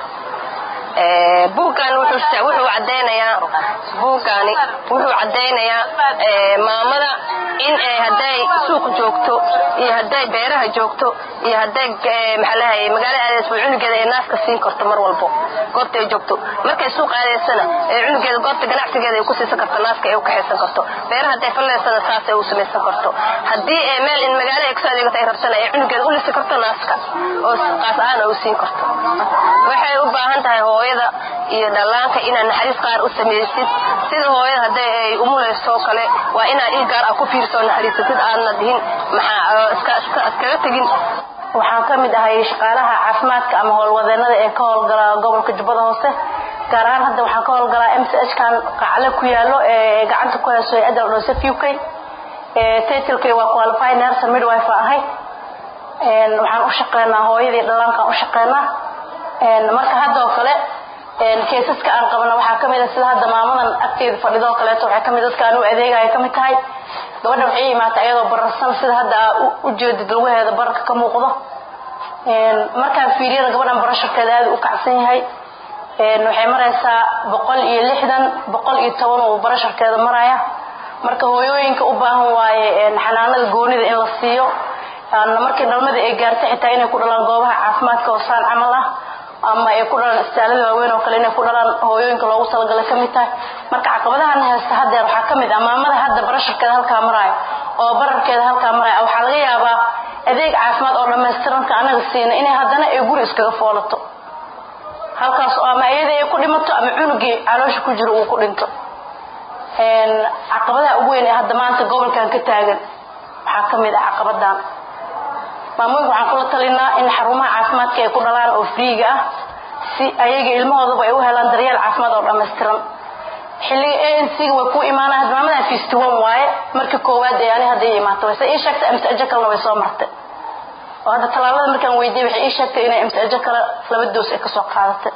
buuggan wuxuu cadaynayaa buuggani wuxuu caddaynayaa maamada in hadday suuq joogto iyo hadday beeraha joogto iyo hadday maxaalahay magaalada aadaysba cunugeeda ay naaska siin karto mar walbo goobta ay joogto markay suuq aadaysana ee cunugeeda goobta ganacsigeeda ay ku siisan karto naaska ay u kaxaysan karto beeraha hadday fallaysana saas ay u samaysan karto haddii meel in magaalada ay kusoo adeegato ay rabsana ay cunugeeda u lisi karto naaska oo qaas ahaan u siin karto waxay u baahan tahay hooyada iyo dhallaanka inaad naxariis qaar u samaysid sida hooyada hadday ay umulayso kale waa inaad il gaar ah ku fiirso naxariisatid aadna dihin maxaa iskaga tegin waxaan ka mid ahay shaqaalaha caafimaadka ama howlwadeenada ee ka howlgala gobolka jubbada hoose gaar ahaan hadda waxaan ka howlgalaa m c h kan qacle ku yaalo ee gacanta ku hayso ee adal dhose uk titlkay waa qualify nurse midwife ahay waxaan u shaqeynaa hooyadii dhallaankaan u shaqeynaa marka haddoo kale keesaska aan qabana waxaa ka mid a sida hadda maamadan agteeda fadhidoo kaleeto waxay kamid dadka aan u adeegaya ka mid tahay gabadha waxay imaatay iyadoo bararsan sida hadda u jeedid lugaheeda bararka ka muuqdo markaan fiiriyada gabadhan barasharkeeda aad u kacsan yahay waxay maraysaa boqol iyo lixdan boqol iyo toban uu barasharkeeda maraya marka hooyooyinka u baahan waaye xanaanada goonida in la siiyo markii dhalmada ay gaarto xitaa inay ku dhalaan goobaha caafimaadka oo saan camal ah ama ay ku dhalaan istaalada waaweyn oo kale inay ku dhalaan hooyooyinka loogu talagalay ka mid tahay marka caqabadahan haysta haddeer waxaa ka mid ah maamada hadda barasharkeeda halkaa maraayo oo bararkeeda halkaa maraayo waxaa laga yaabaa adeeg caafimaad oo dhammaystiranka anaga siina inay haddana ay guri iskaga foolato halkaas oo ama iyada ay ku dhimato ama cunugii caloosha ku jiro uu ku dhinto caqabadaha ugu weyn ee hadda maanta gobolkan ka taagan waxaa ka mid ah caqabadan maamooyinka waxaan kula talinaa in xarumaha caafimaadka ay ku dhalaan oo friiga ah si ayaga ilmahoodaba ay u helaan daryeel caafimaad oo dhammaystiran xilliga a n c-ga way ku imaanaa hadda maamadan fifty one waaye marka koowaad ee ani hadda ii imaato wayse ii sheegtay amsajo kalena way soo martay oo hadda tallaalada markaan weydiiyey waxay ii sheegtay inay amsajo kale laba doos ay kasoo qaadatay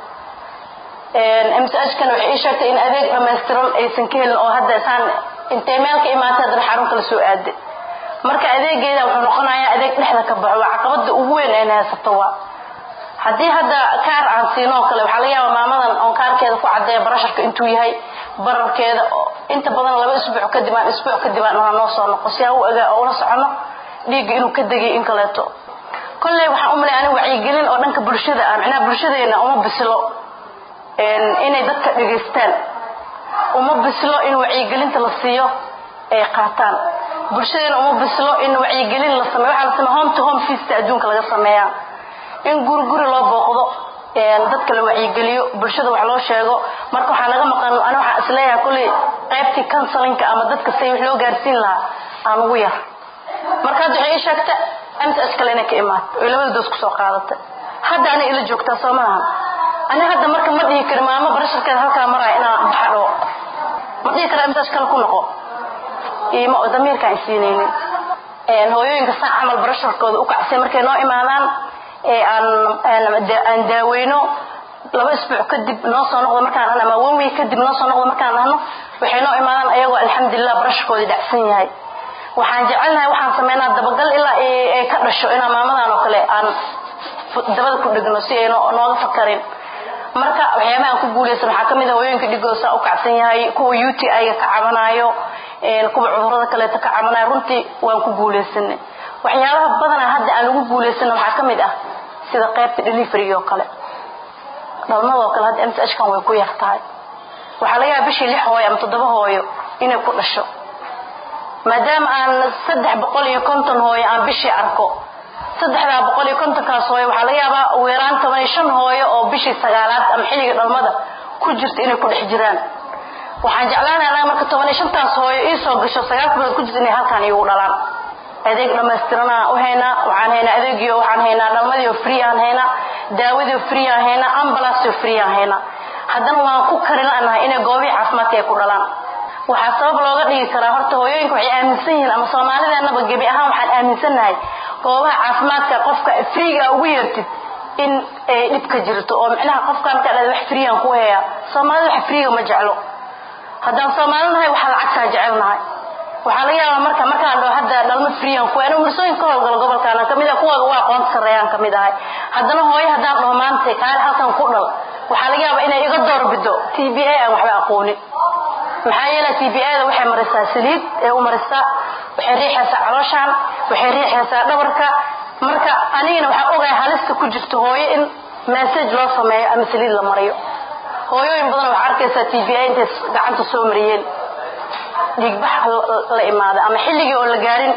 msajkana waxay ii sheegtay in adeeg dhammaystiran aysan ka helin oo hadda saan intay meel ka imaatay haddana xarun kala soo aaday marka adeegeeda wuxuu noqonayaa adeeg dhexda ka baxo waa caqabada ugu weyn ayna haysato waa haddii hadda kaar aan siino oo kale waxaa laga yaabaa maamadan oon kaarkeeda ku caddeeya barasharka intuu yahay bararkeeda inta badan laba isbuuc kadib aan isbuuc kadib aan ona noo soo noqo si aan u ogaa oo ula socono dhiigga inuu ka degay in kaleeto kolley waxaan u malay aniga wacyigelin oo dhanka bulshada ah micnaha bulshadeena uma bislo inay dadka dhegaystaan uma bislo in wacyigelinta la siiyo ay qaataan bulshadeena uma bislo in wacyigelin la sameeyo waxaa la sameeya home to home feasta adduunka laga sameeyaa in guri guri loo booqdo dadka la wacyigeliyo bulshada wax loo sheego marka waxaa naga maqan ani waxaan isleeyahay kolley qaybtii counselinka ama dadka say wax loo gaarsiin lahaa aan ugu yar marka hadda waxay ii sheegta mts kale inay ka imaato oy labada doos kusoo qaadatay hadda anay ila joogtaa soo maaha ani hadda marka ma dhihi kari maamo barasharkeeda halkaa maraya inaan baxadho ma dhihi kara mts kale ku noqo ima damiirkaan isiinaynin hooyooyinka saa camal barasharkooda u kacsay markay noo imaadaan aan daaweyno laba isbuuc kadib noo soo noqdo markaan ama one week kadib noo soo noqdo markaan nahno waxay noo imaadaan ayagoo alxamdulilah barasharkoodii dhacsan yahay waxaan jecelnahay waxaan sameynaa dabagal ilaa ay ka dhasho inaan maamadan oo kale aan dabada ku dhegno si ay nooga fakarin marka waxyaabaha aan ku guulaysan waxaa kamid ah hooyooyinka dhigooda saa u kacsan yahay kuwa u t i-ga ka cabanayo kuwa cudurada kaleeto ka cabanayo runtii waan ku guulaysanay waxyaabaha badanaa hadda aan lagu guulaysana waxaa ka mid ah sida qaybta delivery oo kale dhalmadoo kale hadda mskan way ku yar tahay waxaa laga yaaba bishii lix hooyo ama toddoba hooyo inay ku dhasho maadaama aan saddex boqol iyo konton hooyo aan bishii arko saddexdaa boqol iyo kontonkaas hooyo waxaa laga yaabaa ugu yaraan toban iyo shan hooyo oo bishii sagaalaad ama xilliga dhalmada ku jirta inay ku dhex jiraan waxaan jeclaanay anaga marka toban iyo shantaas hooyo ii soo gasho sagaalka bilood ku jirta inay halkaan iigu dhalaan adeeg dhammaystiranaa u haynaa waxaan haynaa adeegio waxaan haynaa dhalmadiio free aan haynaa daawadii free aan haynaa ambalanceo free aan haynaa haddana waan ku karin lanahay inay goobihii caafimaadka ay ku dhalaan waxaa sabab looga dhigi karaa horta hooyooyinka waxay aaminsan yihiin ama soomaalideenaba gebi ahaan waxaan aaminsannahay goobaha caafimaadka qofka freega ugu yeertid in ay dhib ka jirto oo micnaha qofkaan ka dhada wax freegan ku heeya soomaalida wax freega ma jeclo haddaan soomaali nahay waxaa lacagtaa jecelnahay waxaa laga yaabaa marka markaan dhaho hadda dhalmo freegan ku anigu mursooyin ka howlgalo gobolkaana kamid ah kuwooda waa aqoonta sarreeyaan kamid ahay haddana hooyo haddaan dhaho maanta kaale halkan ku dhal waxaa laga yaabaa inay iga doorbido t b a aan waxba aqoonin maxaa yeele t b a da waxay marisaa saliid ee u marisaa waxay riixaysaa calooshaan waxay riixaysaa dhabarka marka anigana waxaa ogahay halista ku jirto hooyo in message loo sameeyo ama saliid la mariyo hooyooyin badan waxaa arkaysaa t b a intay gacanta soo mariyeen dhiigbax la imaada ama xilligii oo la gaarin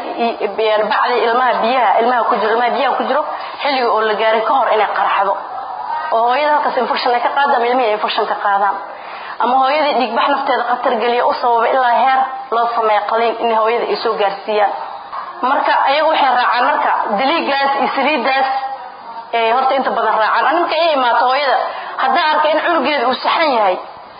bacdii ilmaha biyaha ilmaha ku jiro ilmaha biyaha ku jiro xilligii oo la gaarin ka hor inay qaraxdo oo hooyada halkaas infection ay ka qaado ama ilmihii ay infection ka qaadaan ama hooyadii dhiigbax nafteeda khatar geliya u sababa ilaa heer loo sameeyo qaliin in hooyada ay soo gaarsiiyaan marka ayaga waxay raacaan marka daliigaas iyo saliidaas ay horta inta badan raacaan ani marka ii imaato hooyada haddaan arka in cunugeeda uu saxan yahay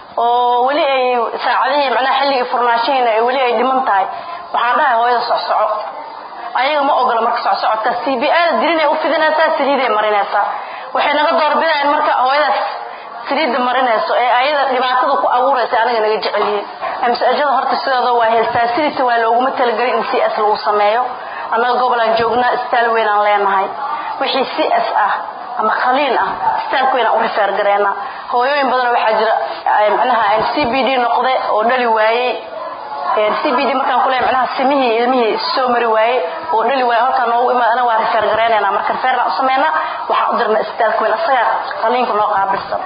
oo weli ay saacadihii macnaha xilligii furnaashihiina ay weli ay dhiman tahay waxaan dhahay hooyada socsoco ayaga ma ogola marka socsocodka c b a da dirinay u fidinaysaa saliiday marinaysaa waxay naga doorbidayaan marka hooyadaas saliidda marinayso ee ayada dhibaatada ku abuuraysa anaga naga jecelyihiin amsajada horta sidooda waa heystaa sidita waa looguma talagelin in c s lagu sameeyo annaga gobolaan joognaa isbitaal weynaan leenahay wixii c s ah ama khaliin ah isbitaalka weynaan u rifeer gareena hooyooyin badanoo waxaa jira macnaha c b d noqde oo dhali waayey c b d markaan kuleeyahay macnaha simihii ilmihii soo mari waaye oo dhali waaye halkaan noogu imaad ana waa rifeer gareynaynaa marka rifeerna u sameynaa waxaan u dirnaa isbitaalka weyn asaga qaliinka noo qaabilsan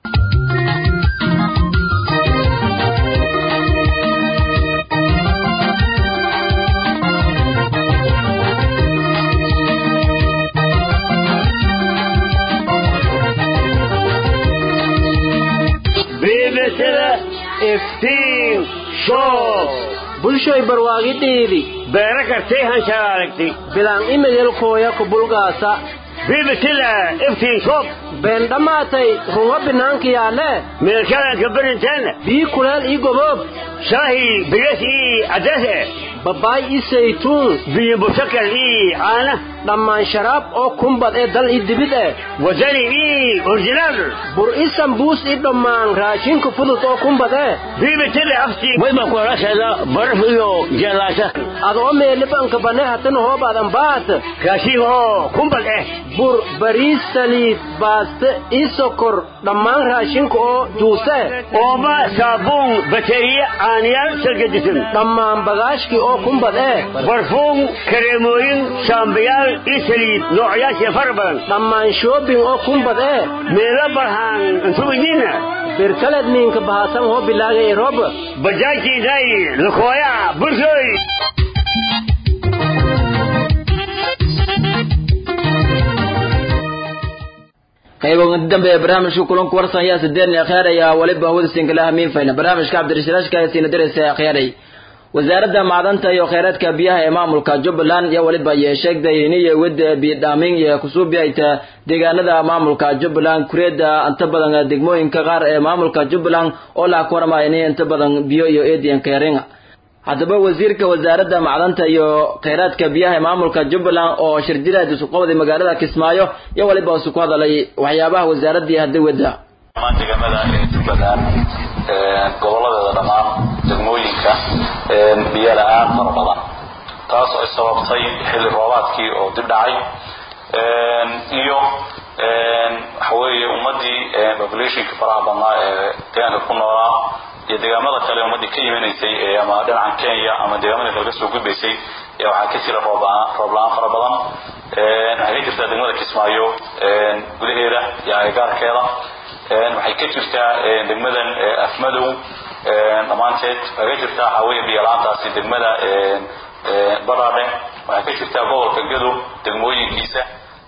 biibisada iftiin show bulshoy barwaagi dhiidi beero kartay hanshaalagtay bilaan imidilkooya kubulgaasa biibisada iftiin show been dhammaatay runga binaanka yaalle meelkadaanka barinteena bii kuleel ii goboob shaahi bigas ii cadase babaay ii saytuun biyo busakal ii caana dhammaan sharaab oo kumbad ee dal ii dibid eh wadani ii originaal bur ii sambuus ii dhammaan raashinka fudud oo kumbad eh biibisada aftiin wayba kuolasheeda baraf iyo jeelaasha adoo meelibanka bane hatan hoobaadan baat raashin oo kumbad eh bur bariis saliid baaste ii sokor dhammaan raashinka oo juuse ooba saabuun bateriye caaniyaal salgadisan dhammaan bagaashkii oo kumbad eh barfuun kareemooyin shaambayaal ii saliid noocyaashii fara badan dhammaan shoobing oo kumbad eh meelo barhaan intubidiina birkaled miinka bahaasan hoo bilaagay rob bajaajiiday lakooya bulshooy qayboga dambe ee barnaamijka kulanku warsan ayaa sideedni akhyaaraya waliba hawada sinkalaha miinfayna barnaamijka cabdirashiraashka ee siina dareysa akhyaaray wasaaradda macdanta iyo kheyraadka biyaha ee maamulka jubbaland iyo waliba iyo sheegday iniyo wada biyodhaamin iyo kusuubiyayta deegaanada maamulka jubbaland kureeda inta badan degmooyinka qaar ee maamulka jubbaland oo la kuwarmaya inay inta badan biyo iyo eediyan keeringa haddaba wasiirka wasaaradda macdanta iyo kheyraadka biyaha ee maamulka jubbaland oo shirjiraad isu qabday magaalada kismaayo iyo waliba isu ku hadalay waxyaabaha wasaaraddii hadda wada deegaamada ee jubbaland goboladeeda dhammaan degmooyinka biyo la-aan fara badan taas ay sababtay xilli roobaadkii oo dib dhacay iyo waxa weeye ummadii populationka faraha badnaa ee deegaanka ku noolaa iyo deegaamada kale ummadii ka imanaysay ama dhinacan kenya ama deegaamada kale kasoo gudbaysay ayaa waxaa ka jira roob la-aan fara badan waxay ka jirtaa degmada kismaayo gudaheeda iyo agagaarkeeda waxay ka jirtaa degmadan afmadow dhammaanteed waxay ka jirtaa waxaaweeye biyalaantaasi degmada badhaadhe waxay ka jirtaa gobolka gadow degmooyinkiisa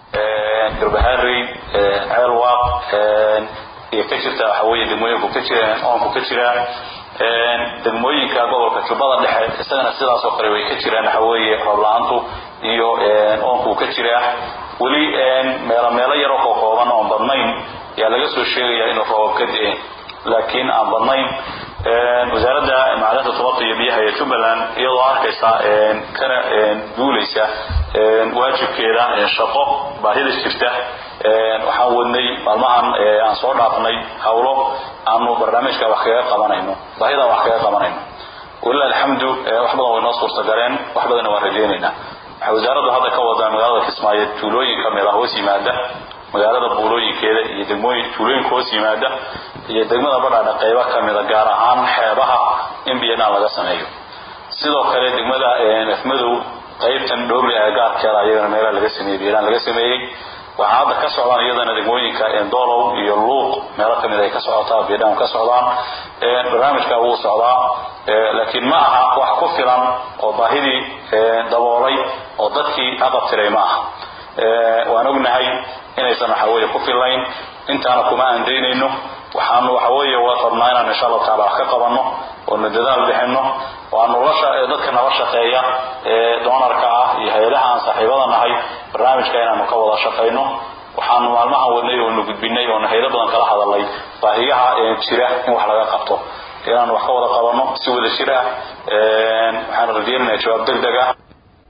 garbaharey ceelwaaq iyo ka jirta waxa weeye degmooyinku ka jiraan oonku ka jiraa degmooyinka gobolka jubbada dhexe isagana sidaas oo kale way ka jiraan waxa weeye roob la-aantu iyo oonku ka jiraa weli meelo meelo yaroo kookooban oon badnayn ayaa laga soo sheegaya inuu roobab ka di-e laakiin aan badnayn wasaaradda macdanta tubadda iyo biyaha ee jubbaland iyadoo arkaysa kana duulaysa waajibkeeda shaqo baahida jirta waxaan wadnay maalmahan aan soo dhaafnay hawlo aanu barnaamijka wax kaga qabanayno baahida wax kaga qabanayno walilah alxamdu wax badan way noo suurtagaleen wax badanna waan rajaynaynaa waxay wasaaraddu hadda ka wadaa magaalada kismaayo tuulooyin kamid ah hoos yimaada magaalada buulooyinkeeda iyo degmooyin tuulooyinka hoos yimaada iyo degmada badhaadha qaybo kamida gaar ahaan xeebaha in biyadhaan laga sameeyo sidoo kale degmada afmadow qaybtan dhowrli agagaarkeeda ayagana meelaha laga sameeyey biyadhaan laga sameeyey waxaa hadda ka socdaan iyadana degmooyinka doolow iyo luuq meelo kamid ay ka socotaa biyadhaan ka socdaan barnaamijka wuu socdaa laakiin ma aha wax ku filan oo baahidii daboolay oo dadkii aqabtiray ma aha waan ognahay inaysan waxaweye ku fillayn intaana kuma aan daynayno waxaanu waxaweeye rabnaa inaan insha allahu taala wax ka qabanno oonu dadaal bixinno waanu dadka nala shaqeeya ee doonarka ah iyo hay-adaha aan saaxiibada nahay barnaamijka inaanu ka wada shaqayno waxaanu maalmahan wadnay oonu gudbinay oonu haylo badan kala hadalnay baahiyaha jira in wax laga qabto inaanu wax ka wada qabanno si wada jir ah waxaanu rajeynaynaa jawaab deg deg ah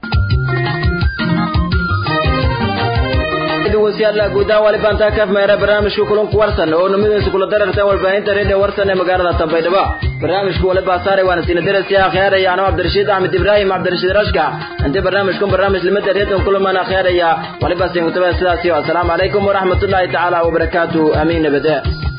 wasiyaalla guudahaan wali baantaa kaaf meera barnaamijka kulanku warsan oo numidiisa kula darartan warbaahinta reediyo warsan ee magaalada tambaydhabo barnaamijku wali baasaare waana siina darasi akhyaaraya anoo cabdirashiid axmed ibraahim cabdirashiid rashka intii barnaamijkan barnaamij limada reediyon kulamaan akhyaaraya waliba siin kutaba sidaasi asalaamu calaykum waraxmatullaahi tacaala wabarakaatu amiin nabade